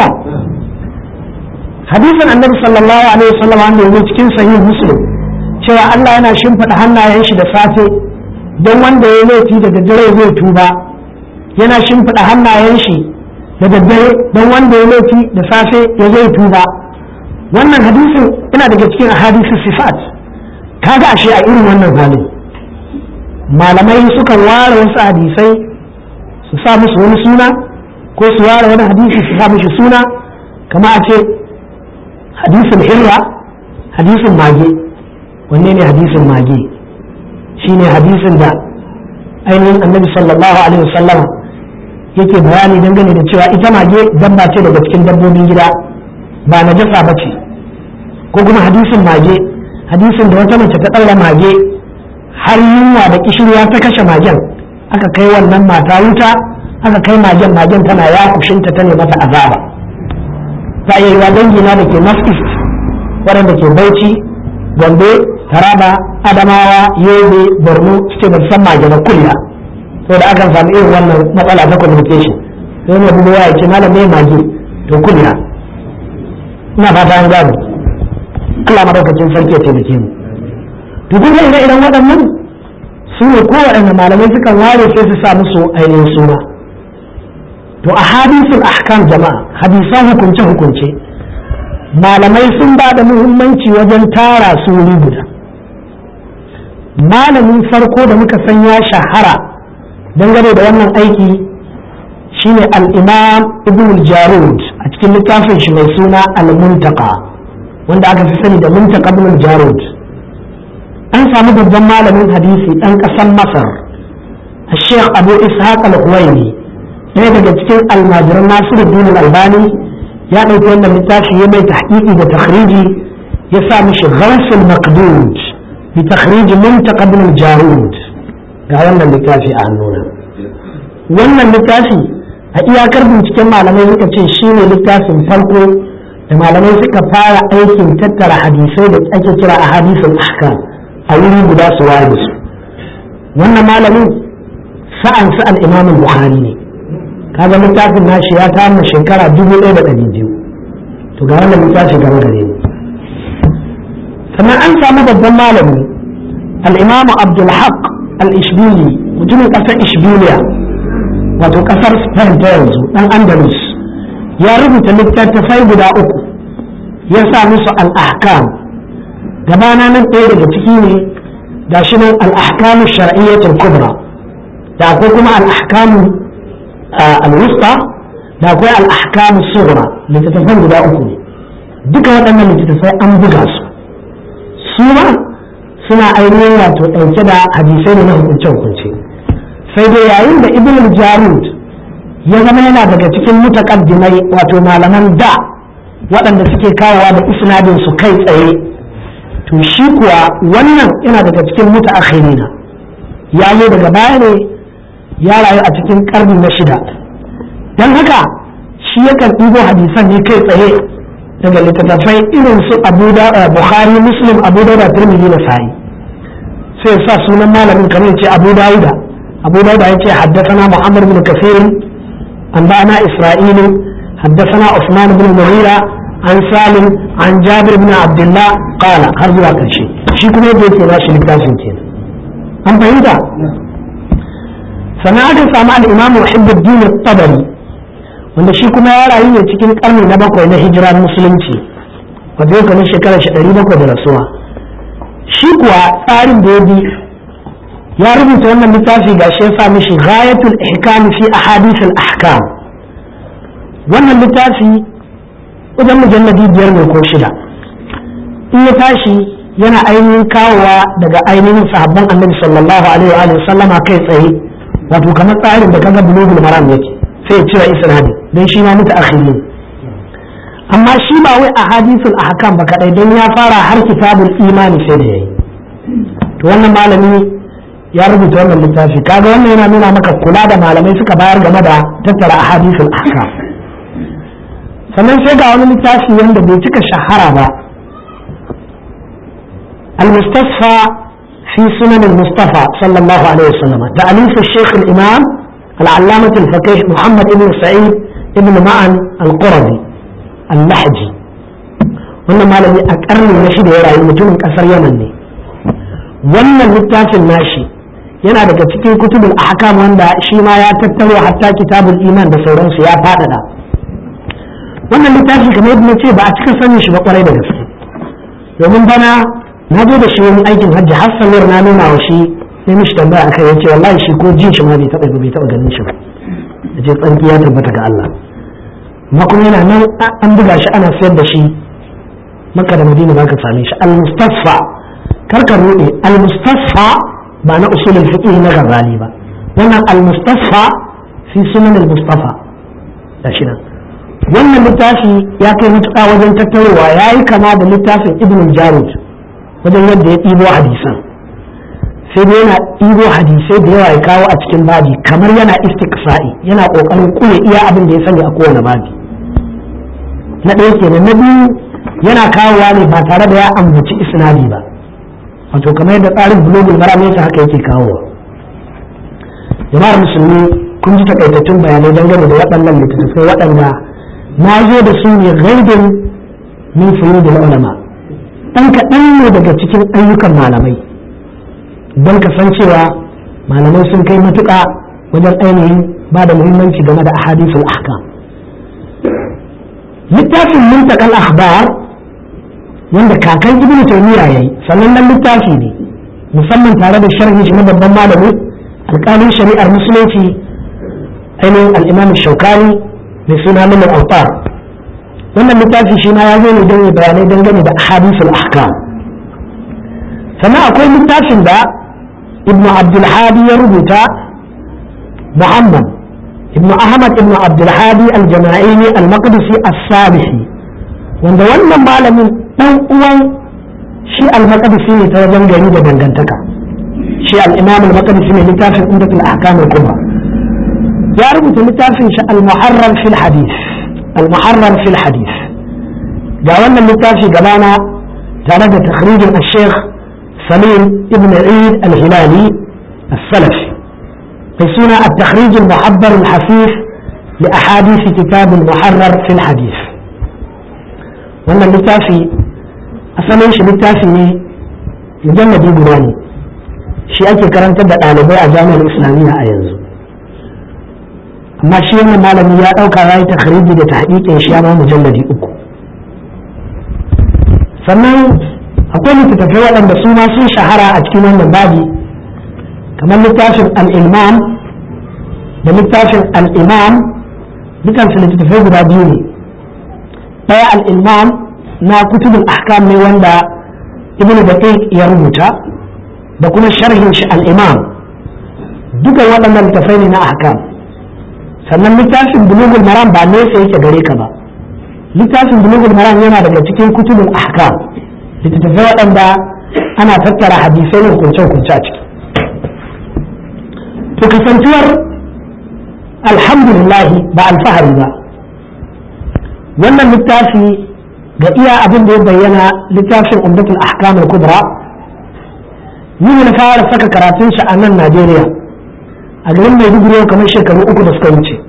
hadisin annabi sallallahu alaihi wasallam wanda yanzu cikin sahih muslim cewa Allah yana shimfiɗa hannayen shi da safe don wanda ya laifi da daddare zai tuba yana shimfiɗa hannayen shi da daddare don wanda ya laifi da safe ya zai tuba wannan hadisin yana daga cikin hadisi sifat kaga ashe a irin wannan halin malamai sukan ware wasu hadisai su sa musu wani suna ko su ware wani hadisi su sa mishi suna kama a ce hadisin hirra hadisin mage wanne ne hadisin mage shine hadisin da ainihin annabi sallallahu alaihi wasallama yake bayani dangane da cewa ita mage dabba ce daga cikin dabbobin gida ba na jasa ba ce ko kuma hadisin mage hadisin da wata mace ta ɗaura mage har yunwa da kishirwa ta kashe magen aka kai wannan mata wuta aka kai magen magen tana ya kushinta ta ne mata azaba ta iya yiwa dangina da ke north east waɗanda ke bauchi gombe taraba adamawa yobe borno suke ba san mage na kulla saboda akan samu irin wannan matsala ta communication sai ne bugu ya ce malam mai mage to kulla ina fata an gano Allah madaukakin sarki ya taimake mu to kun ga idan waɗannan su ne kowaɗanne malamai sukan ware sai su sa musu ainihin suna to a hadisul ahkam jama'a hadisan hukunce hukunce malamai sun ba da muhimmanci wajen tara su wuri guda malamin farko da muka san ya shahara dangane da wannan aiki shine al-imam ibn jarud a cikin littafin shi mai suna al-muntaka wanda aka fi sani da muntaka ibn jarud an samu babban malamin hadisi ɗan ƙasar masar sheikh abu ishaq al-huwaini ɗaya daga cikin almajiran nasiru dinin albani ya ɗauki wannan littafi ya mai tahqiqi da takhriji ya sa mishi gharsul maqdud bi takhrij muntaqa ibn jarud ga wannan littafi a hannuna wannan littafi a iyakar binciken malamai suka ce shi ne littafin farko da malamai suka fara aikin tattara hadisai da ake kira a hadisin ahkam a wuri guda su ware su wannan malamin sa'an su al-imam bukhari ne kaga littafin nashi ya kama shekara dubu ɗaya da ɗari biyu to ga wannan littafi gaba gare ni sannan an samu babban malami al-imam abdulhaq al-ishbili mutumin ƙasar ishbiliya wato ƙasar spain ta yanzu ɗan andalus ya rubuta littattafai guda uku ya sa musu al-ahkam gabana nan ɗaya daga ciki ne ga shi nan al-ahkamu shar'iyyatul kubra da akwai kuma al-ahkamu al-wusta da akwai al-ahkamu sughra littattafan guda uku ne duka waɗannan littattafai an buga su su ma suna ainihin wato ɗauke da hadisai ne na hukunce hukunce sai dai yayin da ibn jarud ya zama yana daga cikin mutaqaddimai wato malaman da waɗanda suke kawowa da isnadin su kai tsaye to shi kuwa wannan yana daga cikin mutaakhirina ya zo daga baya ne ya rayu a cikin karni na shida don haka shi yakan ɗibo hadisan ne kai tsaye daga littattafai irin su abu da bukhari muslim abu da tirmidhi da sa'i sai sa sunan malamin kamar ce abu dauda abu dauda ya ce haddathana muhammad bin kafir an ba'ana isra'ilu haddathana usman bin mughira an salim an jabir bin abdullah qala har zuwa karshe shi kuma yadda yake nashi littafin kenan an fahimta sannan aka samu al-imam muhibbuddin at-tabari wanda shi kuma ya rayu ne cikin karni na bakwai na hijira musulunci wanda yau kamar shekarar shi ɗari bakwai da rasuwa shi kuwa tsarin da ya bi ya rubuta wannan littafi ga shi ya sa mishi ghayatul ihkam fi ahadith al ahkam wannan littafi wajen mujalladi biyar ne ko shida in ya tashi yana ainihin kawowa daga ainihin sahabban annabi sallallahu alaihi wa sallama kai tsaye wato kamar tsarin da kaga bulugul maram yake sai ya cire isnadi dan shi ma muta akhiri amma shi ba wai a hadisul ahkam ba kadai don ya fara har kitabul imani sai da yayi to wannan malami ya rubuta wannan littafi kaga wannan yana nuna maka kula da malamai suka bayar game da tattara ahadisul ahkam sannan sai ga wani littafi wanda bai cika shahara ba المستصفى في سنن المصطفى صلى الله عليه وسلم تأليف الشيخ الإمام العلامة الفقيه محمد بن سعيد بن معن القرظي اللحجي wannan malami a karni na shida ya rayu mutumin kasar yaman ne wannan littafin nashi yana daga cikin kutubul ahkam wanda shi ma ya tattaro hatta kitabul iman da sauransu ya fadada wannan littafi kamar yadda ce ba a cika sanin shi ba kwarai da gaske domin bana na zo da shi wani aikin hajji har samir na nuna wa shi sai mishi tambaya akai ya ce wallahi shi ko jin shi ma bai taɓa bai taɓa ganin shi ba ya ce tsarki ya tabbata ga Allah amma kuma yana nan an buga shi ana sayar da shi maka da madina ba ka same shi al-mustafa karka rude al-mustafa ba na usulul fiqh na gazali ba wannan al-mustafa fi sunan al-mustafa da shi nan wannan littafi ya kai mutuƙa wajen tattarowa ya yi kama da littafin ibn jarud wajen yadda ya ɗibo hadisan sai dai yana ɗibo hadisai da yawa ya kawo a cikin babi kamar yana istiqsa'i yana ƙoƙarin kuya iya abin da ya sani a kowane babi na ɗaya kenan na biyu yana kawowa ne ba tare da ya ambaci isnadi ba wato kamar yadda tsarin bulogul maram yake haka yake kawowa jama'ar musulmi kun ji takaitattun bayanai dangane da waɗannan littattafai waɗanda na zo da su ne gaibin min da ulama ɗan kaɗan ne daga cikin ayyukan malamai don kasancewa malamai sun kai matuƙa wajen ainihin ba da muhimmanci game da ahadisul ahkam littafin muntakal akhbar wanda kakan ibnu taymiya yayi sannan nan littafi ne musamman tare da sharhi shi na babban malami alƙalin shari'ar musulunci ainihin al-imam shaukani mai suna min al-awtar wannan littafi shi ma ya zo ne don bayanai dangane da ahadisul ahkam sannan akwai littafin da ibn abdulhadi ya rubuta muhammad ibn ahmad ibn abdulhadi al-jama'ini al-maqdisi as-sabihi wanda wannan malamin dan uwan shi al-maqdisi ne ta wajen gari da dangantaka shi al-imam al-maqdisi ne littafin umdatul ahkam al-kubra ya rubuta littafin shi al-muharrar fil hadith al-muharrar fil hadith ga wannan littafi gabana tare da takhrijin al-sheikh salim ibn eid al-hilali السلفي بسنة التخريج المحبر الحثيث لأحاديث كتاب المحرر في الحديث وأن اللتافي أصلا شي لتافي مجلد يقولاني شي أكي كرنت بألبي أجامع الإسلامية أيضا amma shi wannan malami ya ɗauka ya yi takhriji da tahqiqin shi ya ma mujalladi uku sannan akwai littattafai waɗanda su ma sun shahara a cikin wannan babi kamar littafin al'imam da littafin al'imam dukansu littattafai guda biyu ne ɗaya al'imam na kutubul ahkam ne wanda ibn daqiq ya rubuta da kuma sharhin shi al'imam dukan waɗannan littattafai ne na ahkam sannan littafin bulugul maram ba nesa yake gare ka ba littafin bulugul maram yana daga cikin kutubul ahkam littattafai waɗanda ana tattara hadisai ne hukunce-hukunce a ciki to kasantuwar alhamdulillah ba alfahari ba wannan littafi ga iya abin da ya bayyana littafin umdatul ahkam al-kubra ni na fara saka karatun shi a nan Najeriya a garin Maiduguri kamar shekaru uku da suka wuce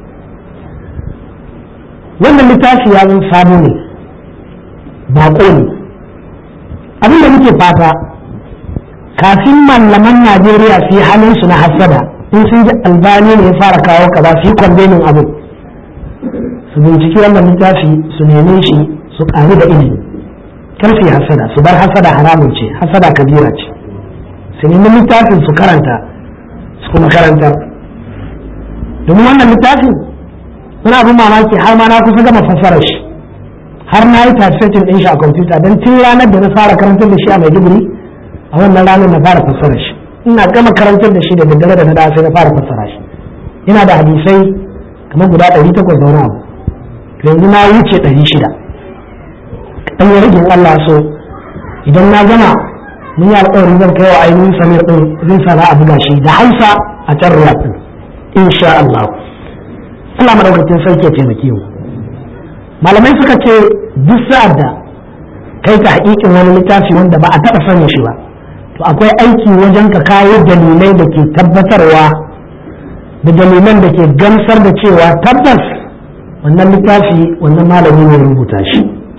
wannan littafi ya zan sabo ne baƙo ne abin da muke fata kafin malaman najeriya su yi halin su na hasada in sun ji albani ne ya fara kawo kaza su yi kwandenin abu su binciki wannan littafi su neme shi su ƙaru da ilimi kar su yi hasada su bar hasada haramun ce hasada kabira ce su nemi littafin su karanta su kuma karantar domin wannan littafin wani abin mamaki har ma na kusa gama fassara shi har na yi typesetting ɗin shi a kwamfuta don tun ranar da na fara karantar da shi a maiduguri a wannan ranar na fara fassara shi ina gama karantar da shi da daddare da na da sai na fara fassara shi ina da hadisai kamar guda ɗari takwas da wani abu yanzu na wuce ɗari shida ɗan yi rigin Allah so idan na gama mun yi alƙawarin zan kai wa ainihin samir ɗin zai sa za a buga shi da hausa a can riyad ɗin insha Allah Allah madaukakin sarki ya taimake mu malamai suka ce duk sa'ad da kai ta haƙiƙin wani littafi wanda ba a taɓa sanin shi ba to akwai aiki wajen ka kawo dalilai da ke tabbatarwa da dalilan da ke gamsar da cewa tabbas wannan littafi wannan malami ne rubuta shi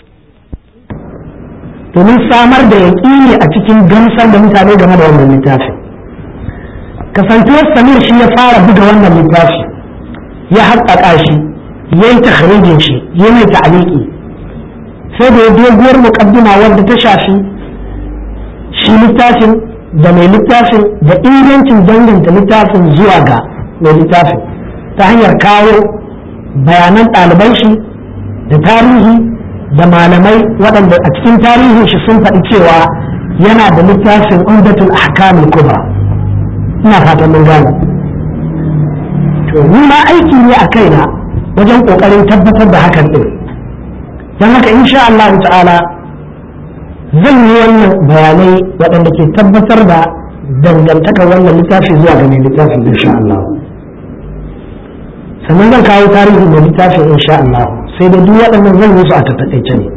domin samar da yaƙini a cikin gamsar da mutane game da wannan littafi kasantuwar samir shi ya fara buga wannan littafi ya haƙaƙa shi ya yi takharijin shi ya mai ta'aliki sai da ya doguwar muƙaddima wadda ta shafi shi littafin da mai littafin da ingancin danganta littafin zuwa ga mai littafin ta hanyar kawo bayanan ɗaliban shi da tarihi da malamai waɗanda a cikin tarihin shi sun faɗi cewa yana da littafin umdatul ahkamul kubra ina fatan mun gane to ni ma aiki ne a kaina wajen kokarin tabbatar da hakan din don haka insha Allah ta'ala zan yi wannan bayanai waɗanda ke tabbatar da dangantakar wannan littafi zuwa ga mai littafin insha Allah sannan zan kawo tarihin mai littafin insha Allah sai da duk waɗannan zan yi su a tattaƙaice ne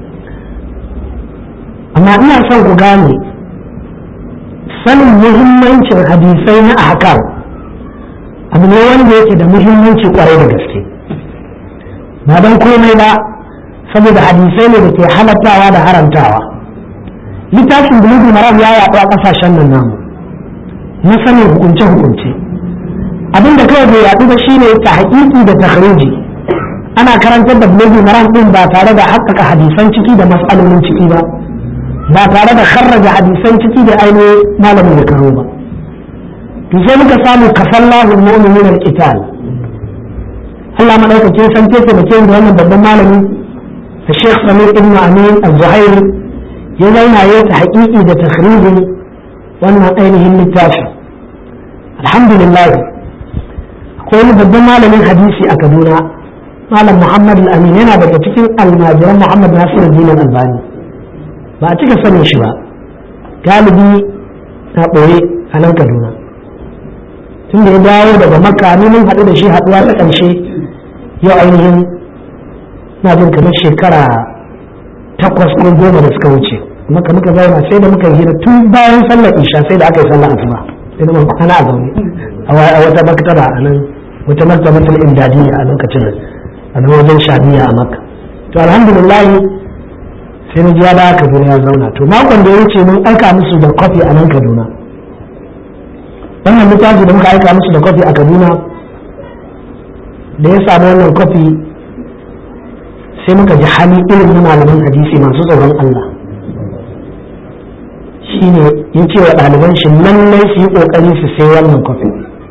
amma ina son ku gane sanin muhimmancin hadisai na ahkam abu ne wanda yake da muhimmanci kwarai da gaske ba don komai ba saboda hadisai ne da ke halattawa da haramtawa littafin bulugu maram ya yaɗu a ƙasashen nan namu na sanin hukunce-hukunce abinda kawai bai yaɗu ba shine ta haƙiƙi da takhriji ana karantar da bulugu maram ɗin ba tare da haƙƙaƙa hadisan ciki da mas'alolin ciki ba ba tare da kharraja hadisan ciki da ainihin malamin da karo ba to sai muka samu kafallahu mu'minin al-qital Allah madaukakin san ce da ke da wannan babban malami da Sheikh Samir ibn Amin al-Zuhairi ya zauna ya ta haƙiƙi da takhrijin wannan ainihin littafi alhamdulillah akwai wani babban malamin hadisi a Kaduna malam Muhammad al-Amin yana daga cikin almajiran Muhammad Nasiruddin al-Albani ba a cika sanin shi ba galibi na ɓoye a nan kaduna tun da ya dawo daga makka ni mun haɗu da shi haɗuwa ta ƙarshe yau ainihin na jin kamar shekara takwas ko goma da suka wuce maka muka zauna sai da muka hira tun bayan sallar isha sai da aka yi sallar asuba sai da muka kwana a zaune a wata maktaba a nan wata maktabatul imdadiyya a lokacin a nan wajen shabiya a makka to alhamdulillah sai na ji ya dawo kaduna ya zauna to makon da ya wuce mun aika musu da kofi a nan kaduna wannan littafi da muka aika musu da kofi a kaduna da ya samu wannan kofi sai muka ji hali irin na malaman hadisi masu tsoron Allah shine ya ce wa ɗaliban shi lallai su yi ƙoƙari su sai wannan kofi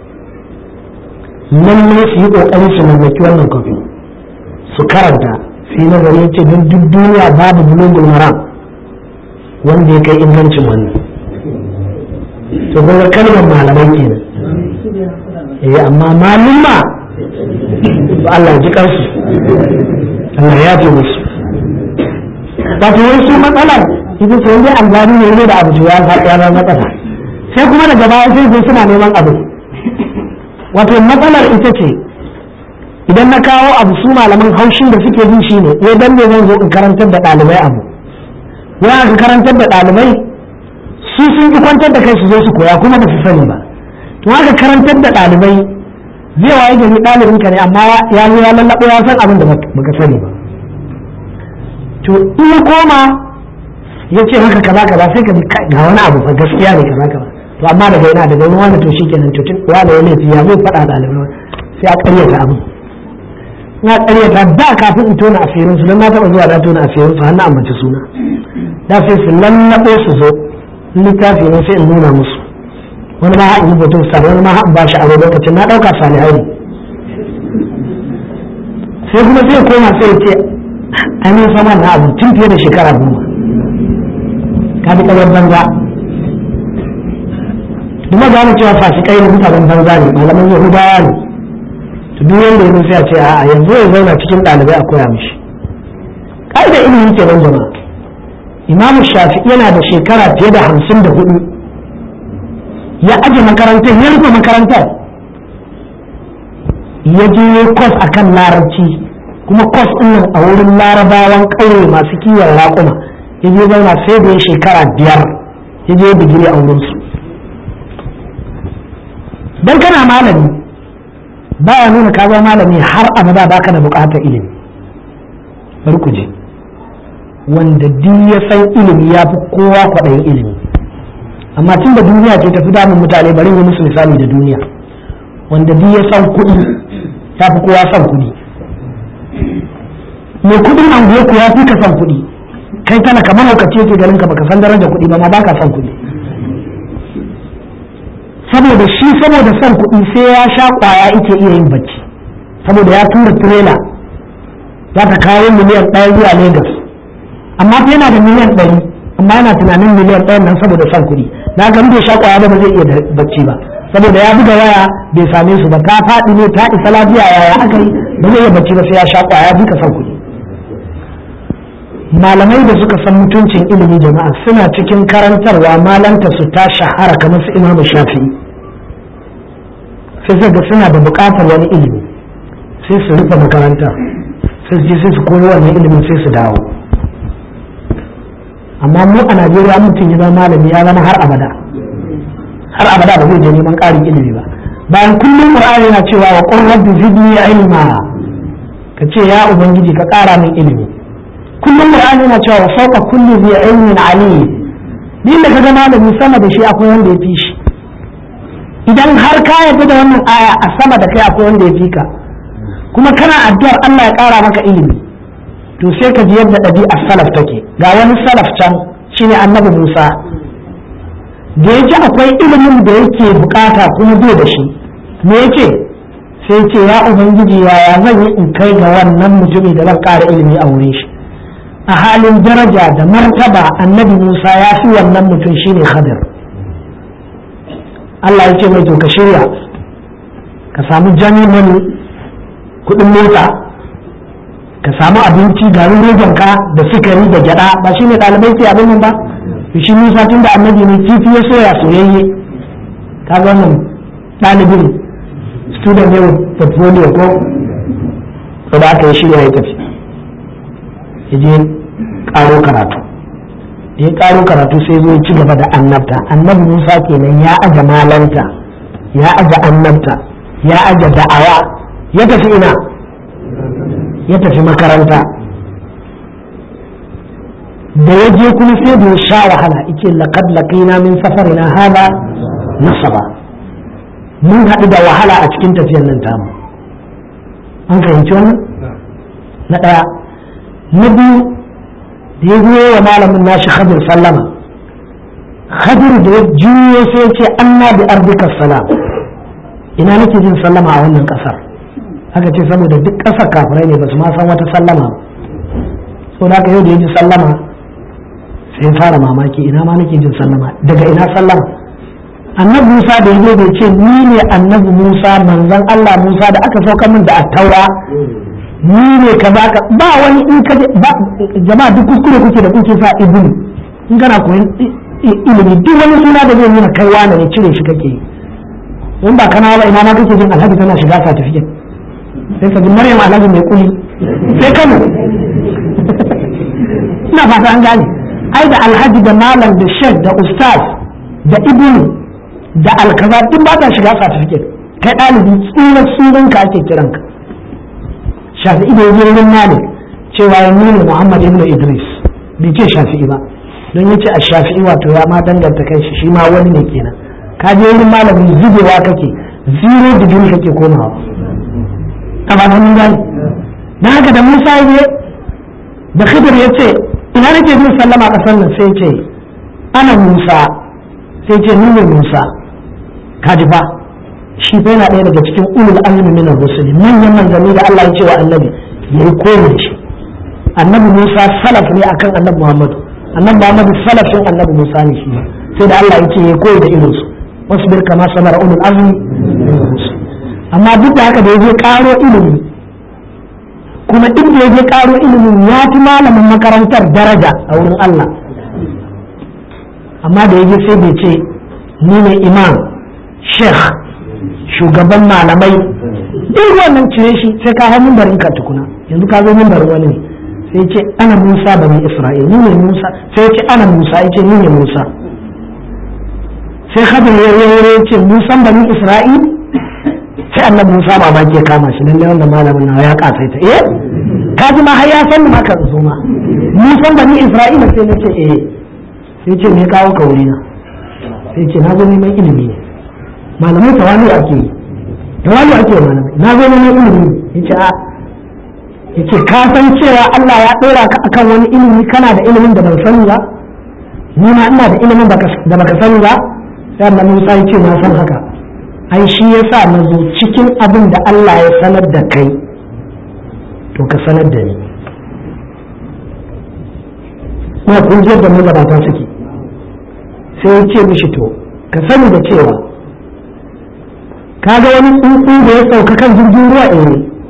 lallai su yi ƙoƙari su mallaki wannan kofi su karanta sai nazari ya ce don duk duniya babu bulugul maram wanda ya kai ingancin wannan to kuma kalmar malamai kenan eh amma malumma Allah ya ji kansu Allah ya fi musu wato wai su matsalar ita ce wanda albani ne ne da abu ya ya zama matsala sai kuma daga baya sai sai suna neman abu wato matsalar ita ce idan na kawo abu su malaman haushin da suke ji shine wai dan ne zan zo in karantar da ɗalibai abu wai aka karantar da ɗalibai su sun ki kwantar da kai su zo su koya kuma ba su sani ba to aka karantar da ɗalibai zai waye gari ɗalibin ka ne amma ya zo ya lallaɓo ya san abin da baka sani ba to in ya koma ya ce haka kaza kaza sai ka ji ga wani abu fa gaskiya ne kaza kaza to amma daga yana daga wani wani to shikenan to tun wani ya laifi ya zai faɗa ɗalibai sai a ƙaryata abin na ƙaryata da kafin in tona asirin su don na taɓa zuwa na tona asirin su har na ambaci suna da sai su lallaɓo su zo littafi ne sai in nuna musu wani ma haɗin hoton sa wani ma haɗin bashi a lokacin na ɗauka salihai ne sai kuma sai koma sai ce ainihin sama na abu tun fiye da shekara goma ka bi kamar banza duk gane cewa fasikai ne mutanen banza ne malaman yahudawa ne to duk wanda ya sai a ce a yanzu ya zauna cikin ɗalibai a koya mishi ƙa'idar ilimi kenan jama'a imamu shafi yana da shekara fiye da hamsin da hudu ya aje makarantar ya rufe makarantar ya je kwas a kan larabci kuma kwas ɗin a wurin larabawan ƙauye masu kiwon raƙuma ya je zauna sai da ya shekara biyar ya je digiri a wurinsu don kana malami baya nuna ka zama malami har abada baka da buƙatar ilimi bari ku je wanda duk ya san ilimi ya fi kowa kwaɗayin ilimi amma tun da duniya ce tafi damun mutane bari yi musu misali da duniya wanda duk ya san kuɗi ya fi kowa san kuɗi mai kuɗin anguwa ku ya fi ka san kuɗi kai tana kamar lokaci yake ganin ka baka san darajar kuɗi ba ma baka san kuɗi saboda shi saboda san kuɗi sai ya sha ƙwaya yake iya yin bacci saboda ya tura tirela za ta kawo miliyan ɗaya zuwa lagos amma fa yana da miliyan ɗari amma yana tunanin miliyan ɗayan nan saboda son kuɗi na ga bai sha ƙwaya ba zai iya bacci ba saboda ya buga waya bai same su ba ta faɗi ne ta isa lafiya yaya aka yi ba zai iya bacci ba sai ya sha ƙwaya duka son kuɗi malamai da suka san mutuncin ilimi jama'a suna cikin karantarwa malanta su ta shahara kamar su imamu shafi'i sai ga suna da buƙatar wani ilimi sai su rufe makaranta sai su je sai su koyi wannan ilimin sai su dawo amma mu a najeriya mutum ya zama malami ya zama har abada har abada ba zai je neman ƙarin ilimi ba bayan kullum qur'ani yana cewa wa qur rabbi zidni ilma ka ce ya ubangiji ka ƙara min ilimi kullum qur'ani yana cewa wa fawqa kulli dhi ilmin alim din da kaga malami sama da shi akwai wanda ya fi shi idan har ka yarda da wannan aya a sama da kai akwai wanda ya fi ka kuma kana addu'ar Allah ya ƙara maka ilimi to sai ka ji yadda ɗabi'ar salaf take ga wani salaf can shine annabi Musa da ya ji akwai ilimin da yake bukata kuma bai da shi me yake sai ce ya ubangiji yaya zan yi in kai ga wannan mutumi da zan ƙara ilimi a wurin shi a halin daraja da martaba annabi Musa ya fi wannan mutum shine Khadir Allah ya ce mai to ka shirya ka samu jami'in kudin mota ka samu abinci garin rogonka da sukari da gyada ba shi ne ɗalibai ke abin nan ba shi Musa tun da annabi ne kifi ya soya soyayye kaga wannan ɗalibin student ne portfolio ko ko da aka yi shirya ya tafi ya je ƙaro karatu da ya ƙaro karatu sai zo ya ci gaba da annabta annabi Musa kenan ya aje malanta ya aje annabta ya aje da'awa ya tafi ina ya tafi makaranta da ya je kuma sai da ya sha wahala ike laqad laqina min safarina hada nasaba mun haɗu da wahala a cikin tafiyar nan tamu an fahimci wannan na ɗaya na biyu da ya zo wa malamin nashi khadir sallama khadir da ya juyo sai ya ce anna bi ardika salam ina nake jin sallama a wannan ƙasar haka ce saboda duk ƙasar kafirai ne ba su ma san wata sallama ba sau da yau da ya ji sallama sai fara mamaki ina ma nake jin sallama daga ina sallama annabi musa da ya bai ce ni ne annabi musa manzon allah musa da aka sauka min da attaura ni ne ka ba ka ba wani in ka ba jama'a duk kuskure kuke da kuke sa ibnu in kana koyon ilimi duk wani suna da zai nuna kai wani ne cire shi kake yi in ba kana ba ina ma kake jin alhaji tana shiga certificate sai ka ji maryam alhaji mai kuli sai kano ina fata an gane ai da alhaji da malam da shek da ustaz da ibnu da alkaza duk ba ta shiga certificate kai ɗalibi tsunan sunan ka ake kiran ka shafi'i da yaje wurin malik cewa ya nuna muhammad ibn idris bai ce shafi'i ba don yace a shafi'i wato ya ma danganta kai shi shi ma wani ne kenan ka je wurin malamin zubewa kake zero degree kake komawa a ba mun gani dan haka da musa ya da khidir ya ce ina nake jin sallama kasar nan sai ce ana musa sai ce ni ne musa kaji ba shi fa yana ɗaya daga cikin ulul azmi min ar-rusuli manyan manzanni da Allah ya ce wa annabi yayi koyi shi annabi musa salaf ne akan annabi muhammadu annabi muhammadu salafin annabi musa ne shi sai da Allah ya ce yayi koyi da irinsu wasbir kama sabara ulul azmi amma duk da haka da ya je karo ilimi kuma inda ya je karo ilimin ya fi malamin makarantar daraja a wurin Allah amma da ya je sai bai ce ni ne imam sheikh shugaban malamai duk wannan cire shi sai ka hau mimbarin ka tukuna yanzu ka zo mimbarin wani ne sai ce ana musa bani isra'il ni ne musa sai ce ana musa ya ce ni ne musa sai khadir ya ya ce musan bani isra'il sai annabi Musa mamaki ya kama shi lalle wanda malamin nawa ya kasaita eh ka ji ma har ya san ma kan zo ma Musan bani Isra'ila sai nace eh sai ce me kawo ka wuri na sai ce na zo neman ilimi ne malamai tawali ake yi tawali ake yi malamai na zo neman ilimi ne yace a yace ka san cewa Allah ya dora ka akan wani ilimi kana da ilimin da ban sani ba ni ma ina da ilimin da baka sani ba sai annabi Musa ya ce na san haka ai shi ya sa na zo cikin abin da Allah ya sanar da kai to ka sanar da ni kuma kun ji yadda magabata suke sai ya ce mishi to ka sani da cewa ka ga wani tsuntsu da ya sauka kan jirgin ruwa eh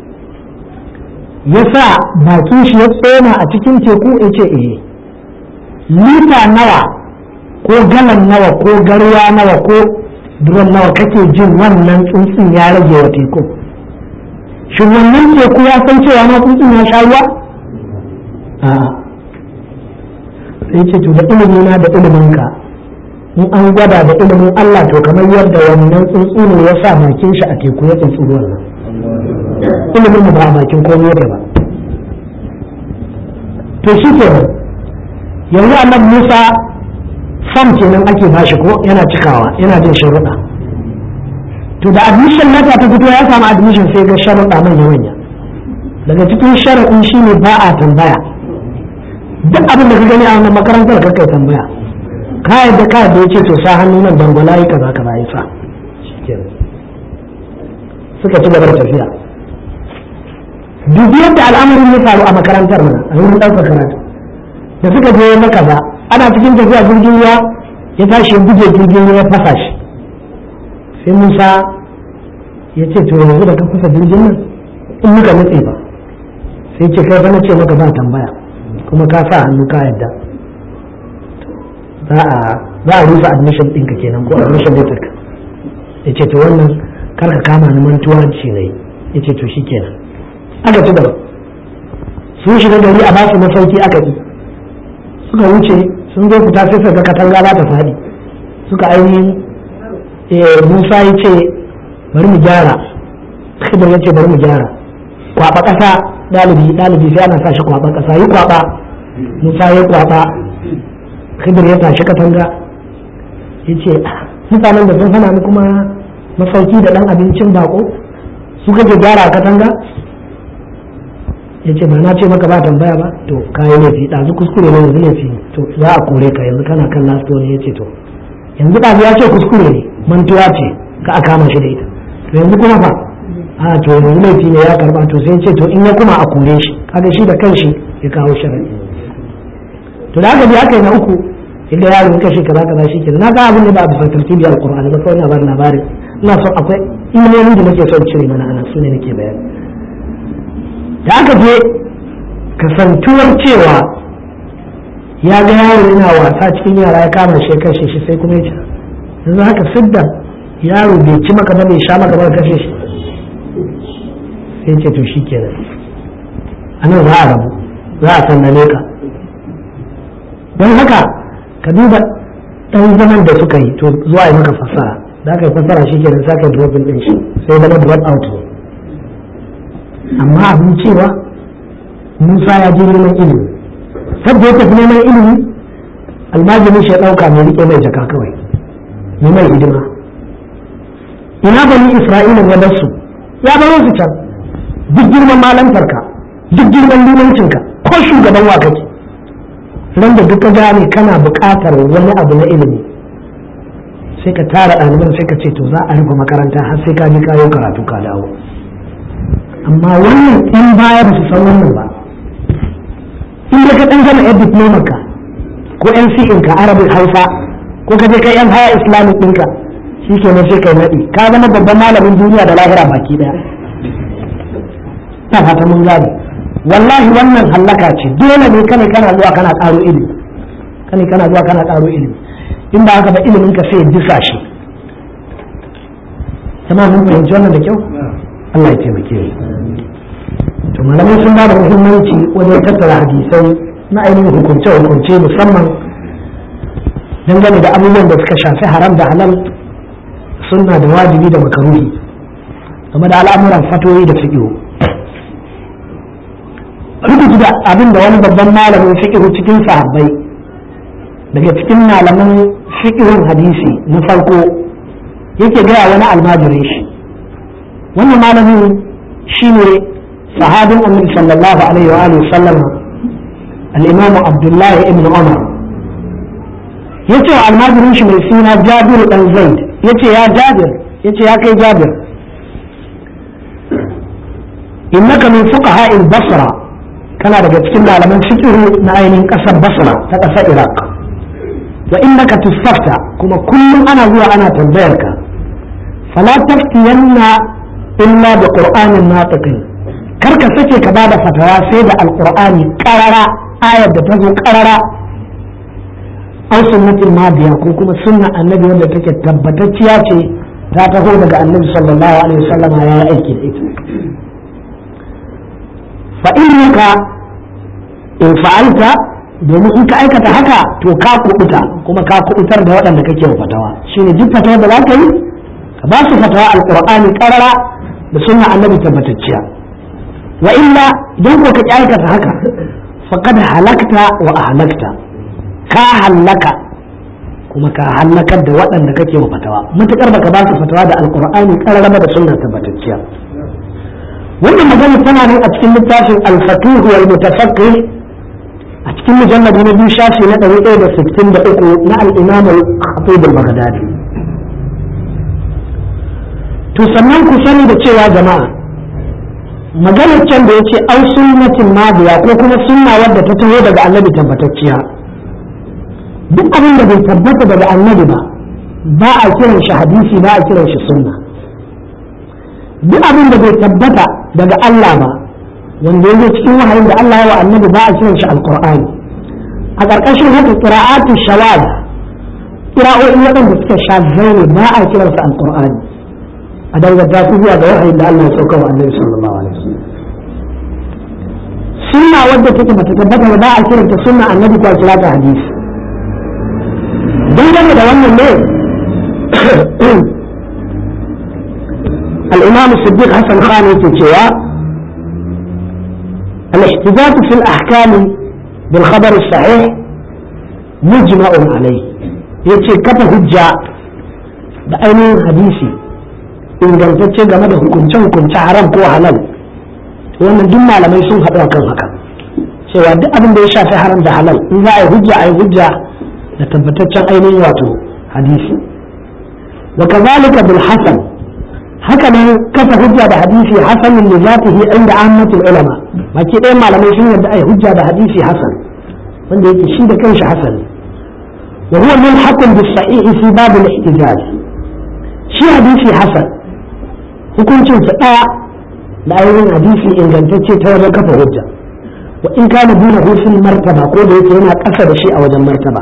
ya sa bakin shi ya tsoma a cikin teku ya ce eh lita nawa ko galan nawa ko garwa nawa ko duran nawa kake jin wannan tsuntsun ya rage wa teku shin wannan teku ya san cewa ma tsuntsun ya sha ruwa a sai ce to da ilimi na da ilimin ka in an gwada da ilimin Allah to kamar yadda wannan tsuntsu ne ya sa bakin shi a teku ya tsuntsu ruwan nan ilimin mu ba a bakin komai da ba to shi ke yanzu annabi Musa fam kenan ake bashi ko yana cikawa yana jin sharuɗa to da admission nata ta fito ya samu admission sai ga sharuɗa manya manya daga cikin sharaɗin shine ba a tambaya duk abin da ka gani a wannan makarantar ka kai tambaya ka yadda ka yadda ya ce to sa hannu nan dangwala yi kaza kaza ya sa suka ci gaba da tafiya duk yadda al'amarin ya faru a makarantar mana a wurin ɗaukar karatu da suka je na kaza ana cikin tafiya jirgin ruwa ya tashi ya buge jirgin ruwa ya fasa shi sai musa ya ce to yanzu da ka fasa jirgin nan in muka nutse ba sai ce kai na ce maka ba tambaya kuma ka sa hannu ka yadda za a za a rufe admission ɗinka kenan ko admission letter ka ya ce to wannan kar ka kama ni mantuwa ce ne ya ce to shikenan aka ci gaba sun shiga gari a basu masauki aka yi suka wuce sun zo fita sai suka katanga za ta faɗi suka ainihin musa ya ce bari mu gyara khidir ya ce bari mu gyara kwaba ƙasa ɗalibi ɗalibi sai ana sa shi kwaba ƙasa yi kwaba musa ya kwaba khidir ya tashi katanga ya ce mutanen da sun hana mu kuma masauki da ɗan abincin bako su kake gyara katanga ya ce ba na ce maka ba tambaya ba to kayi laifi ɗazu kuskure ne yanzu laifi to za a kore ka yanzu kana kan last ne ya ce to yanzu ɗazu ya ce kuskure ne mantuwa ce ka a kama shi da ita to yanzu kuma fa a to yanzu laifi ne ya karba to sai ce to in ya kuma a kore shi kaga shi da kanshi ya kawo sharadi to da aka bi aka yi na uku inda yaro ya kashe kaza kaza shi kenan na ga abin da ba a bisa tartibi alqur'ani ba kawai na bar labarin ina son akwai ilmomin da nake son cire mana ana su ne nake bayani da aka je kasantuwar cewa ya ga yaro yana wasa cikin yara ya kama shi kashe shi sai kuma ya ce yanzu haka sidda yaro bai ci maka ba bai sha maka ba kashe shi sai ce to shi kenan a nan za a rabu za a sannane ka don haka ka duba ɗan zaman da suka yi to zuwa yi maka fasara da aka yi fasara shi kenan sa ka dropin ɗin shi sai zama drop out ne amma abin cewa musa ya je neman ilimi sabda ya tafi neman ilimi almajirin shi ya ɗauka mai riƙe mai jaka kawai yi mai hidima ina bani isra'ila ya bar su ya baro su can duk girman malantarka duk girman limancinka ko shugaban wa kake ran da duka gane kana buƙatar wani abu na ilimi sai ka tara ɗaliban sai ka ce to za a rufe makaranta har sai ka je kayo karatu ka dawo amma wannan in baya ba su san wannan ba in da ka ɗan gama yan diploma ka ko NCN ka arabin hausa ko ka je kai yan haya islamic ɗinka shi ke nan sai kai naɗi ka zama babban malamin duniya da lahira baki ɗaya ta fata mun gane wallahi wannan hallaka ce dole ne kane kana zuwa kana ƙaro ilimi kane kana zuwa kana ƙaro ilimi in ba haka ba ilimin ka sai disa shi jama'a mun fahimci wannan da kyau Allah ya taimake mu to malamai sun ba da muhimmanci wajen tattara hadisai na ainihin hukunce hukunce musamman dangane da abubuwan da suka shafi haram da halal sunna da wajibi da makaruhi game da al'amuran fatoyi da fiƙihu rubutu da abin da wani babban malamin fiƙihu cikin sahabbai daga cikin malaman fiƙihun hadisi na farko yake gaya wani almajirin shi wannan malamin shi ne sahabin annabi sallallahu alaihi wa alihi sallam al-imam abdullahi ibn umar yace wa almajirin shi mai suna jabir dan zaid yace ya jabir yace ya kai jabir innaka min fuqaha al-basra kana daga cikin malaman fiqh na ainihin kasar basra ta kasar iraq wa innaka tustafta kuma kullum ana zuwa ana tambayar ka fala taftiyanna illa bi qur'anin natiqin kar ka sake ka bada fatawa sai da alqur'ani qarara ayar da ta zo qarara aw sunnatul madiya ko kuma sunna annabi wanda take tabbatacciya ce ta taho daga annabi sallallahu alaihi wasallam ya yi aiki da ita fa innaka in fa'alta domin in ka aikata haka to ka kubuta kuma ka kubutar da waɗanda kake fatawa shine duk fatawa da za ka yi ka ba su fatawa alqur'ani qarara da sunna annabi tabbatacciya wa illa idan ko ka aikata haka faqad halakta wa ahlakta ka halaka kuma ka halakar da waɗanda kake wa fatawa matukar baka ba su fatawa da alqur'ani qarara da sunna tabbatacciya wannan magana tana nan a cikin littafin al-fatuh wal mutafaqqih a cikin mujalladi na biyu shafi na ɗari ɗaya da sittin da uku na al'imam al-khatib al-baghdadi to sannan ku sani da cewa jama'a maganar can da yace au sunnatin madiya ko kuma sunna wadda ta taho daga annabi tabbatacciya duk abin da bai tabbata daga annabi ba ba a kiran shi hadisi ba a kiran shi sunna duk abin da bai tabbata daga Allah ba wanda yake cikin wahayin da Allah ya wa annabi ba a kiran shi alqur'ani a ƙarƙashin haka qira'atu shawaz ƙira'o'in waɗanda suka sha zaune ba a kiransa alƙur'ani a danganta su zuwa ga wahayin da Allah ya sauka wa annabi sallallahu alaihi wasallam sunna wadda take bata tabbata ba a kiranta sunna annabi ko kira ta hadisi dangane da wannan ne al-imam siddiq hasan khan yake cewa al-ihtijaj fi al-ahkam bil khabar as-sahih mujma'un alayh yace kafa hujja da ainihin hadisi ingantacce game da hukunce-hukunce haram ko halal wannan duk malamai sun haɗu a kan haka cewa duk abin da ya shafi haram da halal in za a yi hujja a yi hujja da tabbataccen ainihin wato hadisi wa kazalika bil hasan haka nan kafa hujja da hadisi hasanin li zatihi inda ahmadul ulama baki ɗayan malamai sun yarda a yi hujja da hadisi hasan wanda yake shi da kanshi hasan wa huwa mulhaqun bis sahihi fi bab al ihtijaj shi hadisi hasan hukuncin sa ɗaya da ainihin hadisi ingantacce ta wajen kafa hujja wa in kana duna hufin martaba ko da yake yana ƙasa da shi a wajen martaba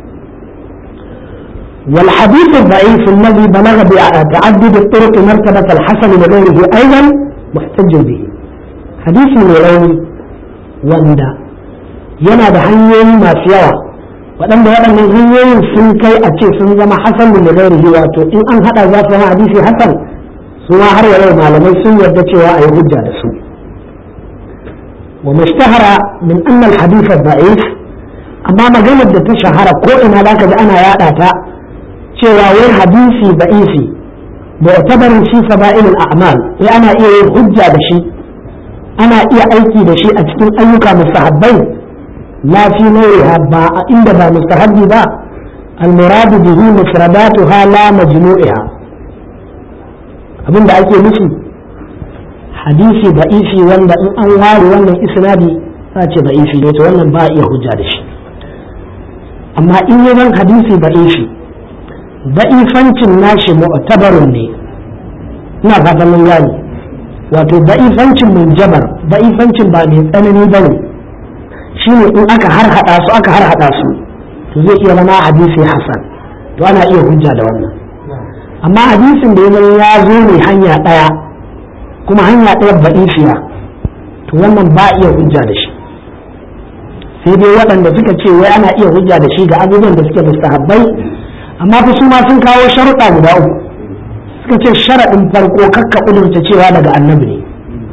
والحديث الضعيف الذي بلغ بتعدد الطرق مرتبة الحسن لغيره أيضا محتج به حديث مولاني وندا yana da hanyoyi masu yawa waɗanda waɗannan hanyoyin sun kai a ce sun zama hasan da gairihi wato in an haɗa za su zama hadisi hasan su ma har yau malamai sun yarda cewa a yi hujja da su wa mashtahara min anna al-hadith da'if amma maganar da ta shahara ko ina zaka ji ana yada ta cewa wai hadisi da'ifi mu'tabarin shi fada'il al-a'mal wai ana iya yin hujja da shi ana iya aiki da shi a cikin ayyuka mustahabbai la fi nawriha ba inda ba mustahabbi ba al-muradu bihi mufradatuha la majmu'iha abin da ake nufi hadisi da'ifi wanda in an ware wannan isnadi za ce da'ifi ne to wannan ba a iya hujja da shi amma in yi zan hadisi da'ifi da'ifancin nashi mu'tabarun ne ina fatan mun gane wato da'ifancin munjabar da'ifancin ba mai tsanani ba ne shine in aka har hada su aka har hada su to zai iya zama hadisi hasan to ana iya hujja da wannan amma hadisin da ya ya zo ne hanya ɗaya kuma hanya ɗaya ba'ifiya to wannan ba iya hujja da shi sai dai waɗanda suka ce wai ana iya hujja da shi ga abubuwan da suke mustahabbai amma fa su ma sun kawo sharuɗa guda uku suka ce sharaɗin farko kakka ƙudurta cewa daga annabi ne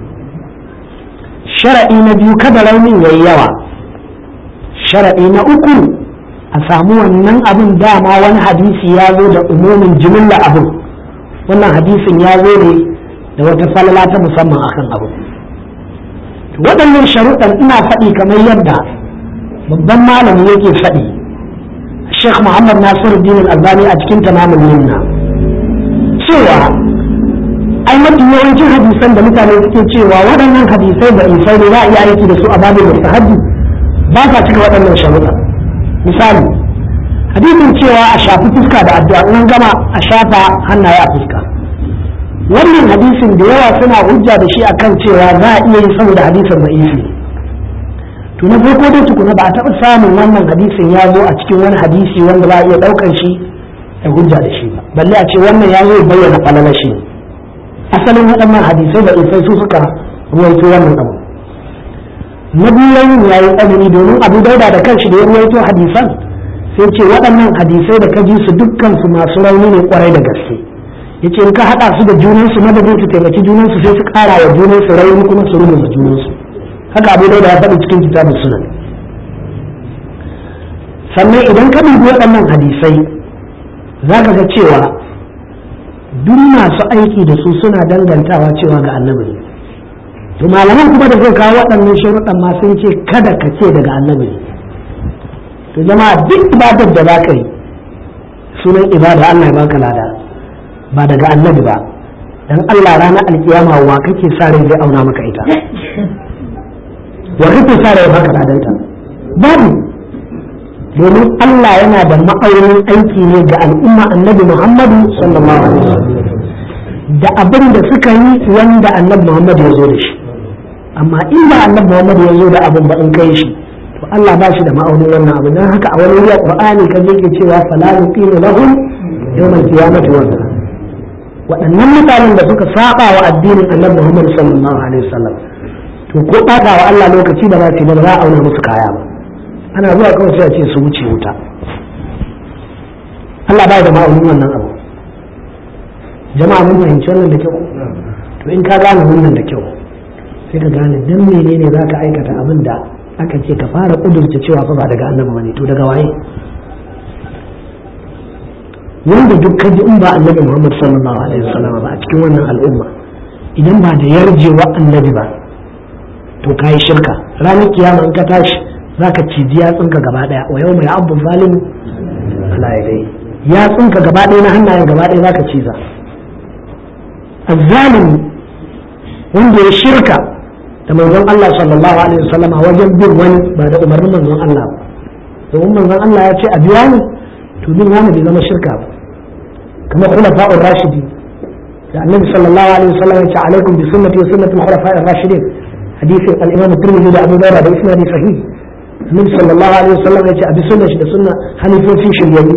sharaɗi na biyu kada raunin yayi yawa sharaɗi na uku a samu wannan abin dama wani hadisi ya zo da umumin jimilla abin wannan hadisin ya zo ne da wata falala ta musamman akan abu waɗannan sharuɗan ina faɗi kamar yadda babban malami yake faɗi Sheikh Muhammad Nasiruddin Albani a cikin tamamul minna cewa ai mafi yawancin hadisan da mutane suke cewa waɗannan hadisai da isai ne za a iya aiki da su a babin mustahabbi ba sa cika waɗannan sharuɗan misali hadisin cewa a shafi fuska da addu'a in gama a shafa hannaye a fuska wannan hadisin da yawa suna hujja da shi akan cewa za a iya yi saboda hadisin da'ifi to na farko dai tukuna ba a taɓa samun wannan hadisin ya zo a cikin wani hadisi wanda za a iya ɗaukar shi da hujja da shi ba balle a ce wannan ya zo bayyana falala shi asalin waɗannan hadisai da isai su suka ruwaito wannan abu na biyu ya yi tsanani domin abu dauda da kanshi da ya ruwaito hadisan sai ce waɗannan hadisai da ka ji su dukkan su masu rauni ne kwarai da gaske yace in ka haɗa su da junansu madadin su taimaki junansu sai su ƙara wa junansu rauni kuma su rubuta junansu haka abu dauda ya faɗi cikin kitabun sunan sannan idan ka dubi waɗannan hadisai za ka ga cewa duk masu aiki da su suna dangantawa cewa ga annabi ne to malaman kuma da zai kawo waɗannan sharuɗan ma sun ce kada ka ce daga annabi ne to jama'a duk ibadar da za ka yi sunan ibada Allah ya baka lada ba daga annabi ba dan Allah ranar alkiyama wa kake sa rai zai auna maka ita wa kake sa rai baka ladanta babu domin Allah yana da ma'aunin aiki ne ga al'umma annabi Muhammadu sallallahu alaihi wasallam da abin da suka yi wanda annabi Muhammadu ya zo da shi amma in ba annabi Muhammadu ya zo da abin ba in kai shi to to Allah ba shi da ma'aunin wannan abu dan haka a wani wuri Qur'ani kan yake cewa fala nuqimu lahum yawmal qiyamati wazna waɗannan mutanen da suka saba wa addinin Annabi Muhammad sallallahu alaihi wasallam to ko ɓata wa Allah lokaci da za su yi ba za a auna musu kaya ba ana zuwa kawai sai a ce su wuce wuta Allah ba da ma'aunin wannan abu jama'a mun fahimci wannan da kyau to in ka gane wannan da kyau sai ka gane dan menene za ka aikata abin da aka ce ka fara kudurta cewa fa ba daga annabi bane to daga waye wanda duk ka ji in ba annabi Muhammad sallallahu alaihi wasallam ba a cikin wannan al'umma idan ba da yarjewa annabi ba to kai shirka ranar kiyama in ka tashi zaka ciji yatsunka gaba daya wa yau mai abu zalim ala yadai yatsunka gaba daya na hannayen gaba daya zaka ciza azzalimi wanda ya shirka da manzon Allah sallallahu alaihi wasallama wajen bin wani ba da umarnin manzon Allah ba domin manzon Allah ya ce a biya ni to bin wani bai zama shirka ba kamar khulafa'ur rashidi da annabi sallallahu alaihi wasallam ya ce alaikum bi sunnati wa sunnati al-khulafa'ir rashidin hadisin al-imam at-tirmidhi da Abu Dawud da isnadi sahih annabi sallallahu alaihi wasallam ya ce a bi sunnati da sunna halifofin shiryayyu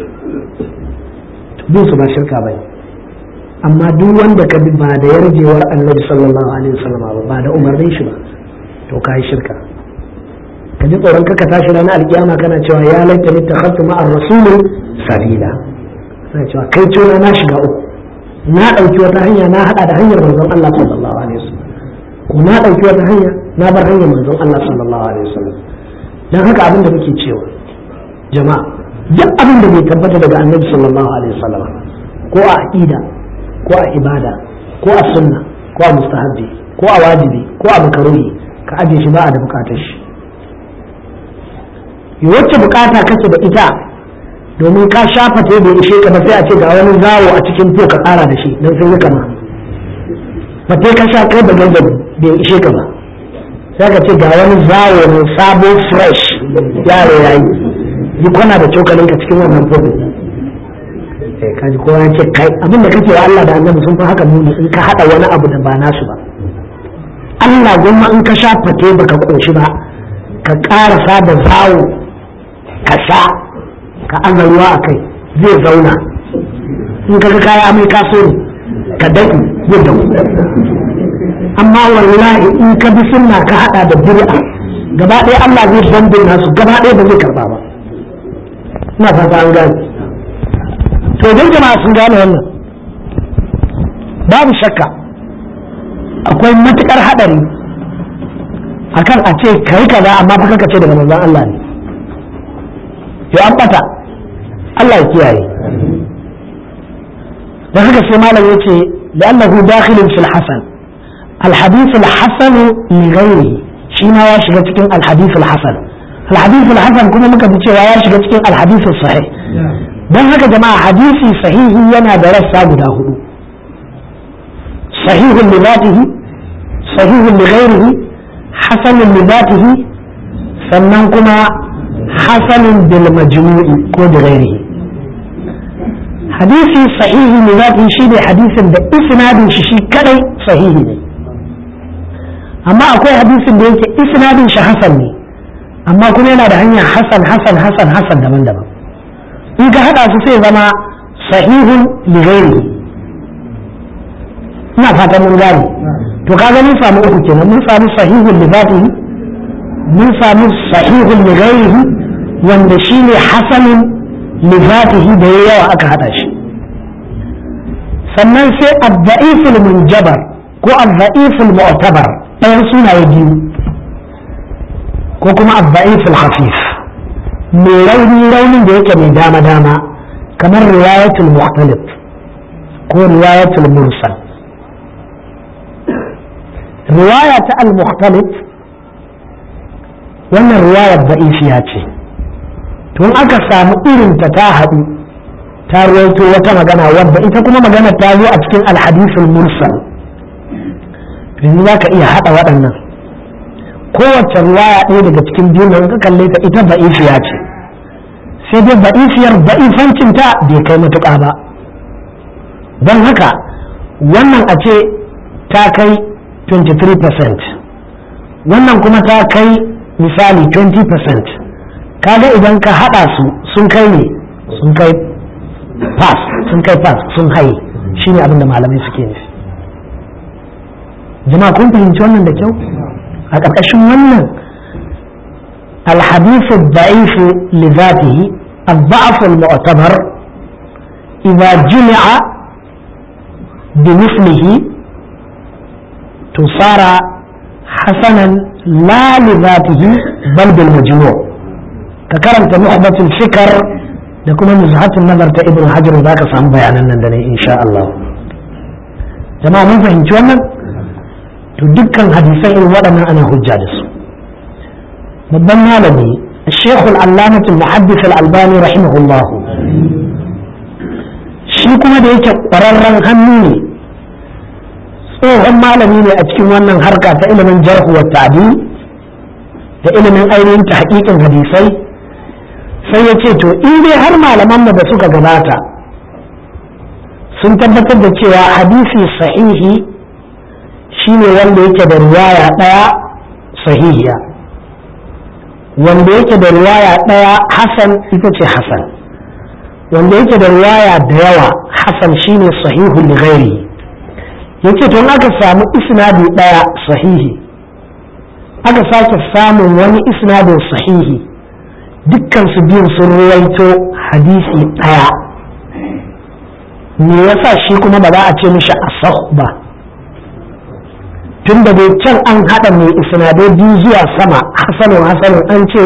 to bin su ba shirka bane amma duk wanda ka bi ba da yarjewar annabi sallallahu alaihi wasallam ba ba da umarnin shi ba to kai shirka ka ji tsoron kaka tashi ranar alkiyama kana cewa ya laita ni takhaftu ma'ar rasul sabila sai cewa kai cewa na shiga uku na dauki wata hanya na hada da hanyar manzon Allah sallallahu alaihi wasallam ko na dauki wata hanya na bar hanyar manzon Allah sallallahu alaihi wasallam dan haka abin da muke cewa jama'a duk abin da bai tabbata daga annabi sallallahu alaihi wasallam ko a aqida ko a ibada ko a sunna ko a mustahabbi ko a wajibi ko a makaruhi ka aje shi ba a da bukatar shi wacce bukata kake da ita domin ka shafa ta bai ishe ka ba sai a ce ga wani zawo a cikin to ka kara da shi don sai yi kama ba ka sha kai da ganga bai ishe ka ba sai ka ce ga wani zawo mai sabo fresh yaro yayi yi kwana da cokalin ka cikin wannan fodo sai ka ji kowa ya ce kai abin da kake wa Allah da Annabi sun fi haka muni in ka hada wani abu da ba nasu ba Allah gwamma in ka sha fate baka koshi ba ka karasa da zawo ka sha ka aza ruwa a kai zai zauna in ka ga kaya mai kaso ne ka daɗi zai dawo amma wallahi in ka bi sunna ka hada da bid'a gaba ɗaya Allah zai bambin nasu gaba ɗaya ba zai karba ba ina fata an gane to idan jama'a sun gane wannan babu shakka akwai matukar haɗari akan a ce kai kaza amma fa kaka ce daga manzon Allah ne to an bata Allah ya kiyaye dan haka sai malam yace la'annahu dakhilun fil hasan الحديث الحسن لغيره shi ma ya shiga cikin alhadith alhasan alhadith alhasan kuma muka ji cewa ya shiga cikin alhadith sahih don haka jama'a hadisi sahihi yana da rassa guda hudu sahihun li zatihi sahihun li ghairihi hasanun li zatihi sannan kuma hasanun bil majmu'i ko da ghairihi hadisi sahihi li zatihi shine hadisin da isnadin shi shi kadai sahihi ne amma akwai hadisin da yake isnadin shi hasan ne amma kuma yana da hanya hasan hasan hasan hasan daban-daban in ka hada su sai zama sahihun li ghairihi ina fatan mun gane to kaga mun samu uku kenan mun samu sahihun li zatihi mun samu sahihun li ghairihi wanda shine hasanun li zatihi da yawa aka hada shi sannan sai ad-da'iful munjabar ko ad-da'iful mu'tabar ɗayan sunaye biyu ko kuma abba'iful khafif mai rauni raunin da yake mai dama dama kamar riwayatul mukhtalif ko riwayatul mursal riwaya ta al-mukhtalif wannan riwayar da'ifiya ce tun aka samu irin ta ta haɗu ta ruwaito wata magana wadda ita kuma magana ta zo a cikin al-hadithul mursal yanzu za ka iya haɗa waɗannan kowace ruwaya ɗaya daga cikin biyu nan ka kalle ta ita ba'ifiya ce sai dai ba'ifiyar ba'ifancin ta bai kai matuƙa ba don haka wannan a ce ta kai 23% wannan kuma ta kai misali 20% kaga idan ka hada su sun kai ne sun kai pass sun kai pass sun haye shine abin da malamai suke nufi jama'a kun fahimci wannan da kyau a ƙarƙashin wannan الحديث الضعيف لذاته الضعف المعتبر إذا جمع بمثله تصار حسنا لا لذاته بل بالمجموع ككرمت نخبة الفكر لكم نزهة النظر ابن حجر ذاك صام بيانا لندني إن شاء الله جماعة من فهمت وانا تدكا حديثين ودنا أنا هجادس babban malami الشيخ العلامة المحدث الألباني رحمه الله shi kuma da yake ƙwararren hannu ne tsohon malami ne a cikin wannan harka ta ilimin jarhu wa ta'dil da ilimin ainihin ta haƙiƙin hadisai sai ya ce to in dai har malaman mu da suka gabata sun tabbatar da cewa hadisi sahihi shine wanda yake da riwaya ɗaya sahihiya wanda yake da riwaya ɗaya hasan ita ce hasan wanda yake da riwaya da yawa hasan shine sahihu li ghairi yace to aka samu isnadi ɗaya sahihi aka sake samun wani isnadin sahihi dukkan su biyun sun ruwaito hadisi ɗaya me yasa shi kuma ba za a ce mishi asah ba tun da dai can an haɗa mai isnadai biyu zuwa sama hasanun hasanun an ce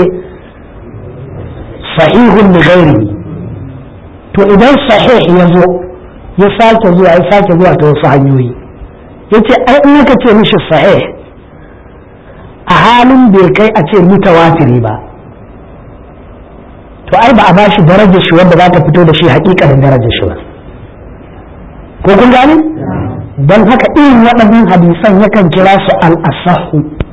sahihun da gairi to idan sahih ya zo ya sake zuwa ya sake zuwa ta wasu hanyoyi ya ce ai in aka ce mishi sahih a halin bai kai a ce mutawatiri ba to ai ba a ba shi darajar shi wanda za ta fito da shi hakikanin darajar shi ba ko kun gane don haka irin waɗannan hadisan yakan kira su al-asahu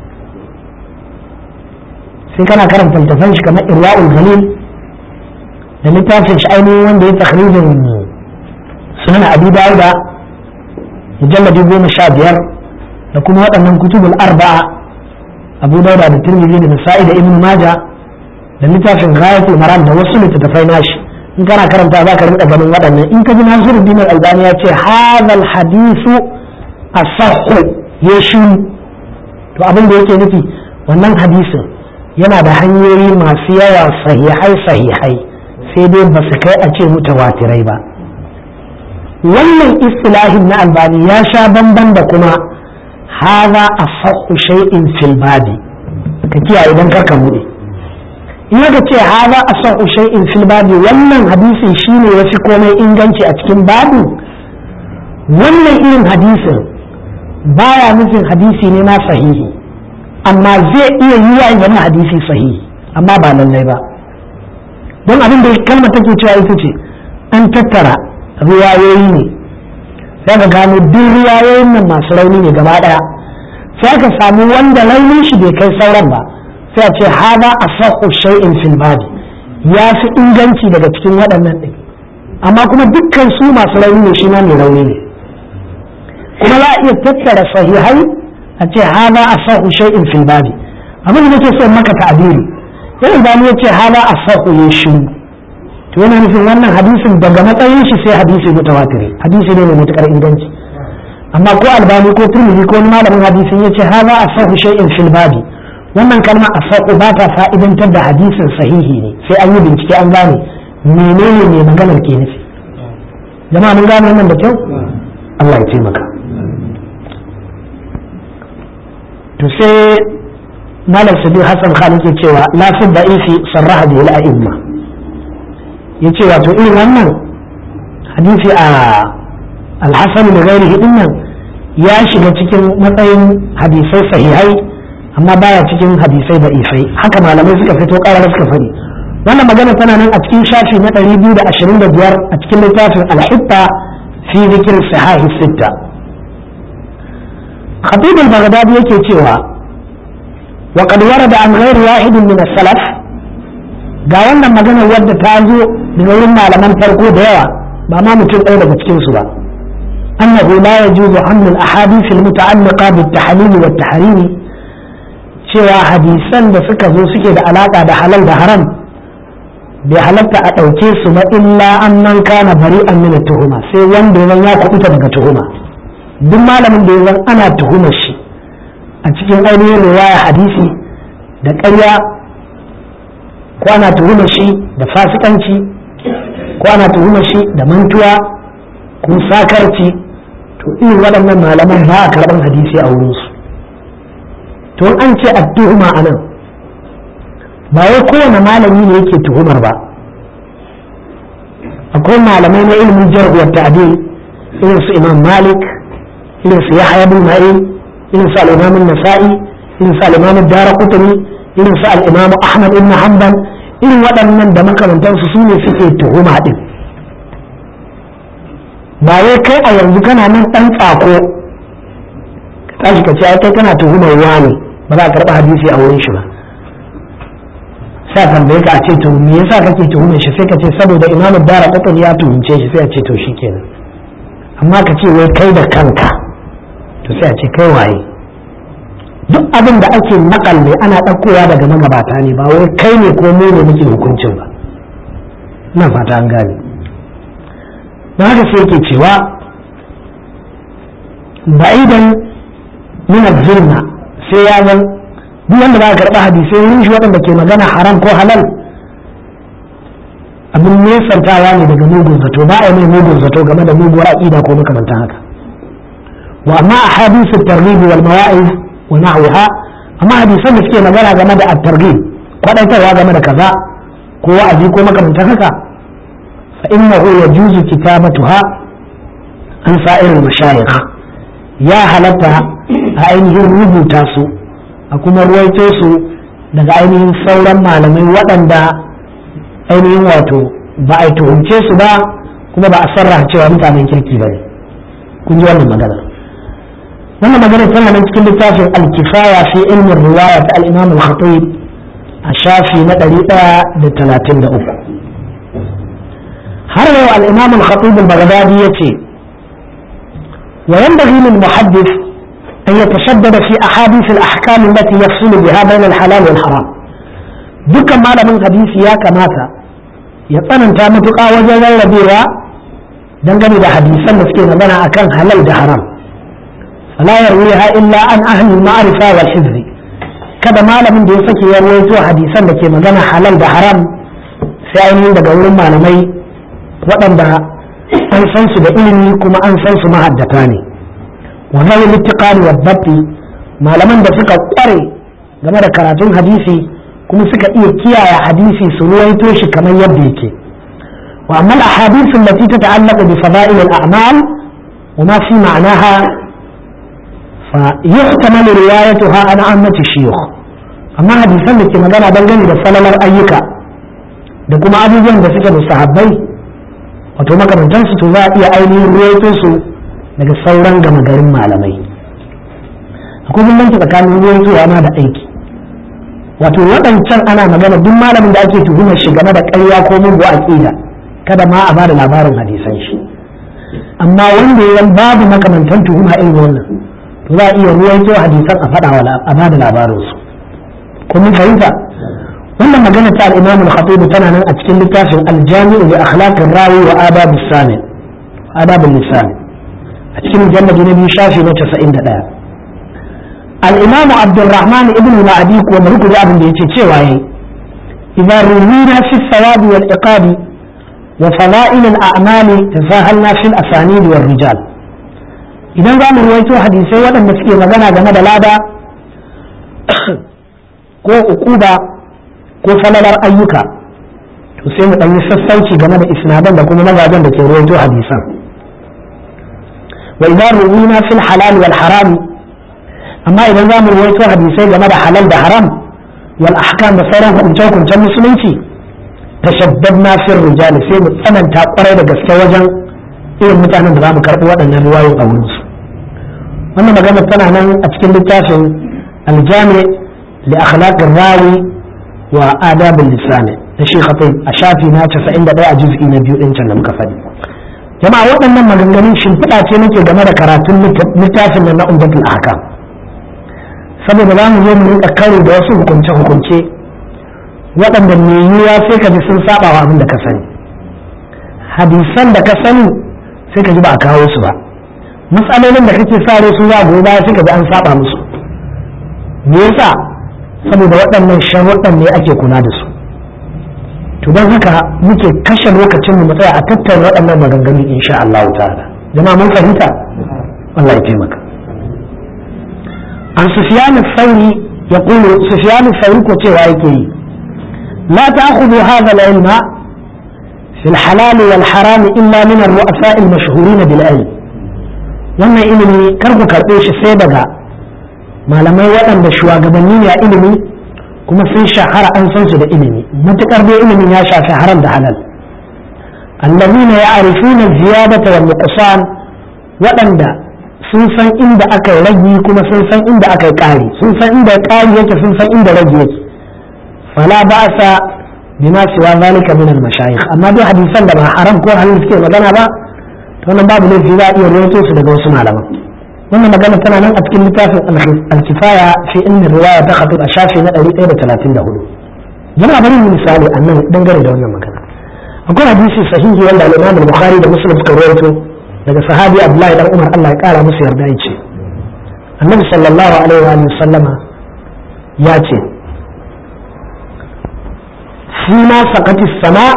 sai kana karanta littafan shi kamar irwa'ul galil da littafin shi ainihin wanda ya takhrijin sunan abi dawuda mujalladi goma sha biyar da kuma waɗannan kutubul arba'a abu dauda da tirmidhi da nasa'i da ibn maja da littafin ghayatul maram da wasu littattafai nashi in kana karanta za ka rinka ganin waɗannan in ka ji nasiru din albani ya ce hadal hadisu asahhu ya shi to abin da yake nufi wannan hadisin yana da hanyoyi masu yawa sahihai sahihai sai dai ba su kai a ce mutawatirai ba wannan istilahin na albani ya sha bamban da kuma haza asahhu shay'in fil babi ka kiyaye idan karka bude in aka ce haza asahhu shay'in fil babi wannan hadisin shine yafi komai inganci a cikin babu wannan irin hadisin baya nufin hadisi ne ma sahihi amma zai iya yi wa zama hadisi sahihi amma ba lallai ba don abin da kalmar take cewa ita ce an tattara ruwayoyi ne sai ka gano duk ruwayoyin nan masu rauni ne gaba daya sai ka samu wanda raunin shi bai kai sauran ba sai a ce hada asahu shay'in fil badi ya fi inganci daga cikin waɗannan ɗin amma kuma dukkan su masu rauni ne shi ma mai rauni ne kuma za a iya tattara sahihai a ce hada asahu shay'in fil badi abin da nake son maka ta'abiri sai idan ya ce hada asahu ya shi to yana nufin wannan hadisin daga matsayin shi sai hadisi mutawatiri hadisi ne mai matukar inganci amma ko albani ko turmiji ko wani malamin hadisin ya ce hada asahu shay'in fil badi wannan kalma asahu ba ta fa'idantar da hadisin sahihi ne sai an yi bincike an gane menene mai maganar ke nufi jama'a mun gane wannan da kyau Allah ya taimaka to sai malam sabi hassan khan yake cewa la fi da'ifi sarraha bi al-a'imma yace wato irin wannan hadisi a al-hasan da ghairihi dinnan ya shiga cikin matsayin hadisai sahihai amma baya cikin hadisai da'ifai haka malamai suka fito karar suka fari wannan magana tana nan a cikin shafi na 225 a cikin littafin al-hitta fi dhikr sahihi sitta خطيب البغدادي yake cewa وقد ورد عن غير واحد من السلف ga wannan magana wadda ta zo daga wurin malaman farko da yawa ba ma mutum ɗaya daga cikin su ba annahu la yajuzu hamlu al-ahadith al-muta'alliqa bit tahlil wa tahrim cewa hadisan da suka zo suke da alaka da halal da haram bai halatta a ɗauke su ba illa an man kana bari an mina tuhuma sai wanda ya ya kuɓuta daga tuhuma duk malamin da ya zan ana tuhumar shi a cikin ainihin riwaya hadisi da ƙarya ko ana tuhumar shi da fasikanci ko ana tuhumar shi da mantuwa ko sakarci to irin waɗannan malaman ba a karɓar hadisi a wurinsu to an ce a tuhuma a nan ba wai kowane malami ne yake tuhumar ba akwai malamai na ilimin jar'uwar ta'adil irin su imam malik irin su yahya bin ma'in irin su al-imam nasa'i irin su al-imam daraqutni irin su al-imam ahmad ibn hanbal irin waɗannan da makamantansu su ne suke tuhuma din ba wai kai a yanzu kana nan ɗan tsako ka tashi ka ce ai kai kana tuhumar wani ba za a karɓi hadisi a wurin shi ba sa tambaye ka a ce to me yasa kake tuhumar shi sai ka ce saboda imamu dara kwakwal ya tuhumce shi sai a ce to shi kenan amma ka ce wai kai da kanka to sai a ce kai waye duk abin da ake nakalle ana ɗaukowa daga magabata ne ba wai kai ne ko mu ne muke hukuncin ba ina fata an gane don haka sai yake cewa ba'idan min zulma sai ya zan duk wanda ba karɓa hadisai wurin shi waɗanda ke magana haram ko halal abin nesantawa ne daga mugun zato ba a yi mai mugun zato game da muguwar aƙida ko makamantan haka wa amma a hadisu targhib wal mawa'iz wa nahwiha amma hadisan da suke magana game da at-targhib kwadaitarwa game da kaza ko wa'azi ko makamantan haka fa innahu yajuzu kitabatuha an sa'iril mashayikh ya halatta a ainihin rubuta su a kuma ruwaito su daga ainihin sauran malamai waɗanda ainihin wato ba a tuhumce su ba kuma ba a sarraha cewa mutanen kirki ba ne kun ji wannan magana wannan magana tana nan cikin littafin alkifaya fi ilmin riwaya ta al-imam al-khatib a shafi na ɗari ɗaya da talatin da uku har yau al-imam al-khatib al-baghdadi yace wa yanbaghi lil muhaddith أن يتشدد في أحاديث الأحكام التي يفصل بها بين الحلال والحرام dukkan malamin hadisi ya kamata ya tsananta matuƙa wajen rarrabewa dangane da hadisan da suke magana akan halal da haram fala yarwiha illa an ahli ma'rifa wal hizbi kada malamin da ya sake ya rawaito hadisan da ke magana halal da haram sai ainihin daga wurin malamai waɗanda an san su da ilimi kuma an san su mahaddata ne wa zai littiqani wa dabbi malaman da suka kware game da karatun hadisi kuma suka iya kiyaye hadisi su ruwaito shi kamar yadda yake wa amma al-ahadith allati tata'allaqu bi fada'il al-a'mal wa ma fi ma'naha fa yuhtamalu riwayatuha an ammati shuyukh amma hadisan da ke magana dangane da falalar ayyuka da kuma abubuwan da suke mustahabbai wato makamantansu to za a iya ainihin ruwaito su daga sauran gama garin malamai akwai bambanci tsakanin ruwan zuwa ma da aiki wato waɗancan ana magana duk malamin da ake tuhumar shi game da ƙarya ko mugu aƙida kada ma a bada labarin hadisan shi amma wanda ya babu makamantan tuhuma irin wannan to za a iya ruwaito hadisan a faɗa a bada labarin su ko mun fahimta wannan magana ta al-Imam al-Khatib tana nan a cikin littafin al-Jami' li akhlaq ar-rawi wa adab as-sami adab al-lisan a cikin mujalladi na biyu shafi na 91 الإمام عبد الرحمن ابن معدي ومرك جاب دي تشيواي إذا روينا في الثواب والعقاب وفضائل الأعمال تساهلنا في الأسانيد والرجال إذا قام رويتو حديثي ودن مسكي مغانا جمد لادا ko ukuba ko falalar ayyuka to sai mu ɗan yi sassauci game da isnadan da kuma mazajen da ke ruwaito hadisan wa idan ruwina fil halal wal harami amma idan za mu rawaito hadisai game da halal da haram wal ahkam da sauran hukunce-hukuncen musulunci tashaddadna fil rijal sai mu tsananta kwarai da gaske wajen irin mutanen da za mu karɓi waɗannan riwayoyin a wurin su wannan magana tana nan a cikin littafin aljami li akhlaq rawi wa adab lisani da shi khatib a shafi na 91 a juz'i na biyu din can da muka faɗi jama'a waɗannan maganganun shimfiɗa ce nake game da karatun littafin nan na umdatul ahkam saboda za mu zo mu rinka karo da wasu hukunce-hukunce waɗanda mai yiwuwa sai ka ji sun saba wa abin da ka sani hadisan da ka sani sai ka ji ba a kawo su ba matsalolin da kake sa rai su za gobe baya sai ka ji an saba musu me yasa saboda waɗannan sharuɗan ne ake kula da su to don haka muke kashe lokacin mu tsaya a tattauna waɗannan maganganu insha Allah ta'ala jama'a mun fahimta Allah ya taimaka an sufyan al-thawri yaqulu sufyan al-thawri ko cewa yake yi la ta'khudhu hadha al-ilma fi al-halal wal-haram illa min ar-ru'asa al-mashhurin bil ilm wannan ilimi kar ku karɓe shi sai daga malamai waɗanda shugabanni ne a ilimi kuma sun shahara an san su da ilimi matukar dai ilimin ya shafi haram da halal allazina ya'rifuna ziyadata wal nuqsan waɗanda sun san inda aka yi ragi kuma sun san inda aka yi ƙari sun san inda ƙari yake sun san inda ragi yake fala ba'sa bima siwa zalika min al mashayikh amma dai hadisan da ba haram ko halal suke magana ba to wannan babu laifi za a iya rawaito su daga wasu malaman wannan magana tana nan a cikin littafin alkifaya fi inna riwaya ta khatib a shafi na 134 jama'a bari mu misali a nan dangane da wannan magana akwai hadisi sahihi wanda al-Imam al-Bukhari da Muslim suka rawaito daga sahabi Abdullahi dan Umar Allah ya kara musu yarda yace Annabi sallallahu alaihi wa sallama ya ce fi ma saqati sama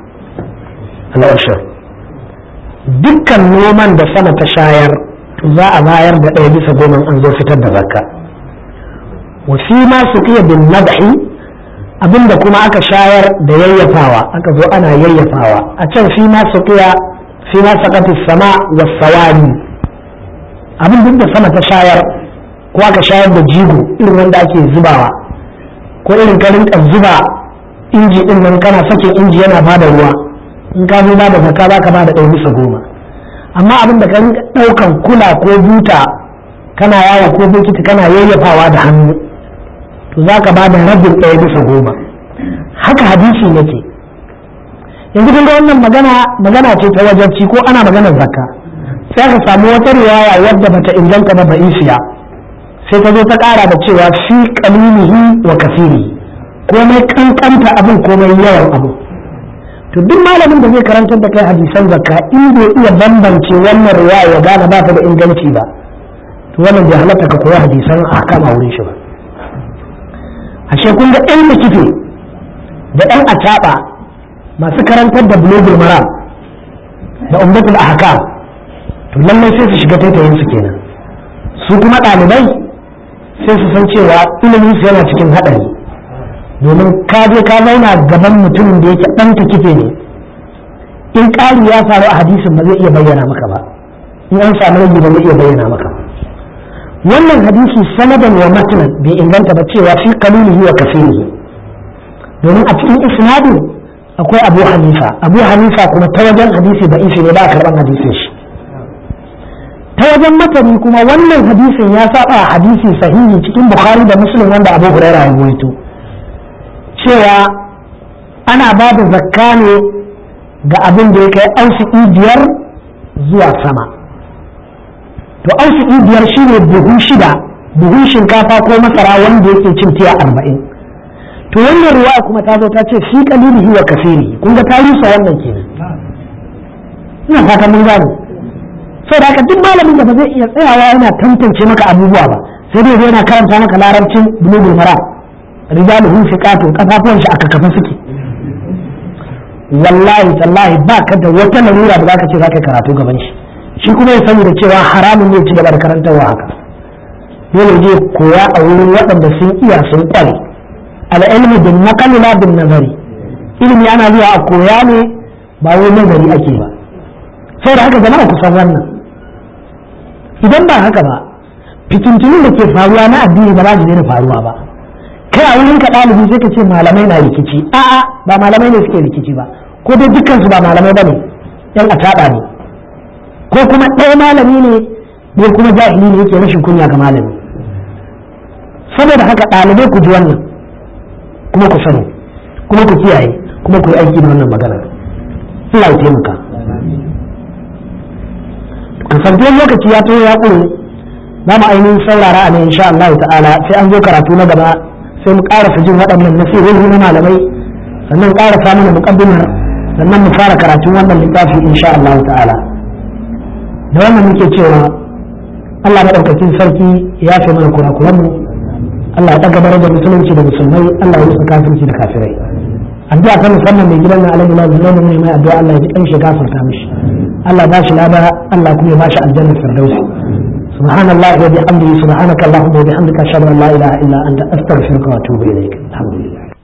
al-ashar dukkan noman da sama ta shayar za a bayar da ɗaya bisa goma an zo fitar da zakka wa fi ma su iya bin nadhi abinda kuma aka shayar da yayyafawa aka zo ana yayyafawa a can fi ma su iya fi ma sakati sama wa sawani abin duk da sama ta shayar ko aka shayar da jigo irin wanda ake zubawa ko irin ka rinka zuba inji din nan kana sakin inji yana bada ruwa in ka zo ba da zakka za ka ba da ɗaya bisa goma amma abin da kan ɗaukan kula ko buta kana yawo ko bokiti kana yayyafawa da hannu to za ka ba da rabin ɗaya bisa goma haka hadisi yake yanzu kun ga wannan magana magana ce ta wajabci ko ana maganar zakka sai ka samu wata riwaya wadda bata inganta ba ba'isiya sai ta zo ta ƙara da cewa fi qalilihi wa kasiri komai kankanta abin komai yawan abu to duk malamin da zai karantar da kai hadisan zakka in bai iya bambance wannan riwaya ya gane ba ta da inganci ba to wannan bai halatta ka koya hadisan ahkam a wurin shi ba ashe kun ga ɗan kife da ɗan acaɓa masu karantar da bulogul maram da umdatul ahkam to lallai sai su shiga taitayin su kenan su kuma ɗalibai sai su san cewa ilimin su yana cikin haɗari domin ka je ka zauna gaban mutumin da yake ɗan ta kife ne in ƙari ya faru a hadisin ba zai iya bayyana maka ba in an samu rage ba zai iya bayyana maka wannan hadisi sanadan wa matanan bai inganta ba cewa fi kalilihi wa kafirihi domin a cikin isnadin akwai abu hanifa abu hanifa kuma ta wajen hadisi da isi ne ba a karɓar hadisin shi ta wajen matani kuma wannan hadisin ya saba hadisi sahihi cikin bukhari da muslim wanda abu hurairah ya rawaito cewa ana ba da zakka ne ga abin da ya kai ausiki biyar zuwa sama to ausiki biyar shine buhu shida buhun shinkafa ko masara wanda yake cin tiya arba'in to wannan ruwa kuma ta zo ta ce fi kalilihi wa kasiri kun ga tarihi wannan kenan ina fata mun gane saboda haka duk malamin da ba zai iya tsayawa yana tantance maka abubuwa ba sai dai yana karanta maka larabcin bulugul maram rijaluhu fiqatu kafafuwan shi aka kafa suke wallahi tallahi ba ka da wata larura da zaka ce zaka karatu gaban shi shi kuma ya sani da cewa haramun ne ci gaba da karantarwa haka dole je koya a wurin waɗanda sun iya sun kware al'ilmi bin naqali la bin nazari ilimi ana zuwa a koya ne ba wai nazari ake ba saboda haka jama'a ku san wannan idan ba haka ba fitintunin da ke faruwa na addini ba za su daina faruwa ba kai a wurin ka ɗalibi sai ka ce malamai na rikici a'a ba malamai ne suke rikici ba ko dai dukkansu ba malamai ba ne yan ataɓa ne ko kuma ɗaya malami ne ne kuma jahili ne yake rashin kunya ga malami saboda haka ɗalibai ku ji wannan kuma ku sani kuma ku kiyaye kuma ku yi aiki da wannan magana Allah ya taimaka kasantuwar lokaci ya to ya ƙure za mu ainihin saurara a ne insha Allah ta'ala sai an zo karatu na gaba sai mu ƙarasa jin waɗannan nasihohi na malamai sannan ƙarasa mana muƙaddimar sannan mu fara karatun wannan littafi insha Allah ta'ala da wannan muke cewa Allah maɗaukacin sarki ya fi mana kurakuranmu Allah ya ɗaga darajar musulunci da musulmai Allah ya rusa kafirci da kafirai addu'a ta musamman mai gidan na alaihi wa sallam ne mai addu'a Allah ya ji kan shi gafarta mishi Allah ba shi lada Allah kuma ya ba shi aljannar firdausi سبحان الله وبحمده سبحانك اللهم وبحمدك اشهد ان لا اله الا انت استغفرك واتوب اليك الحمد لله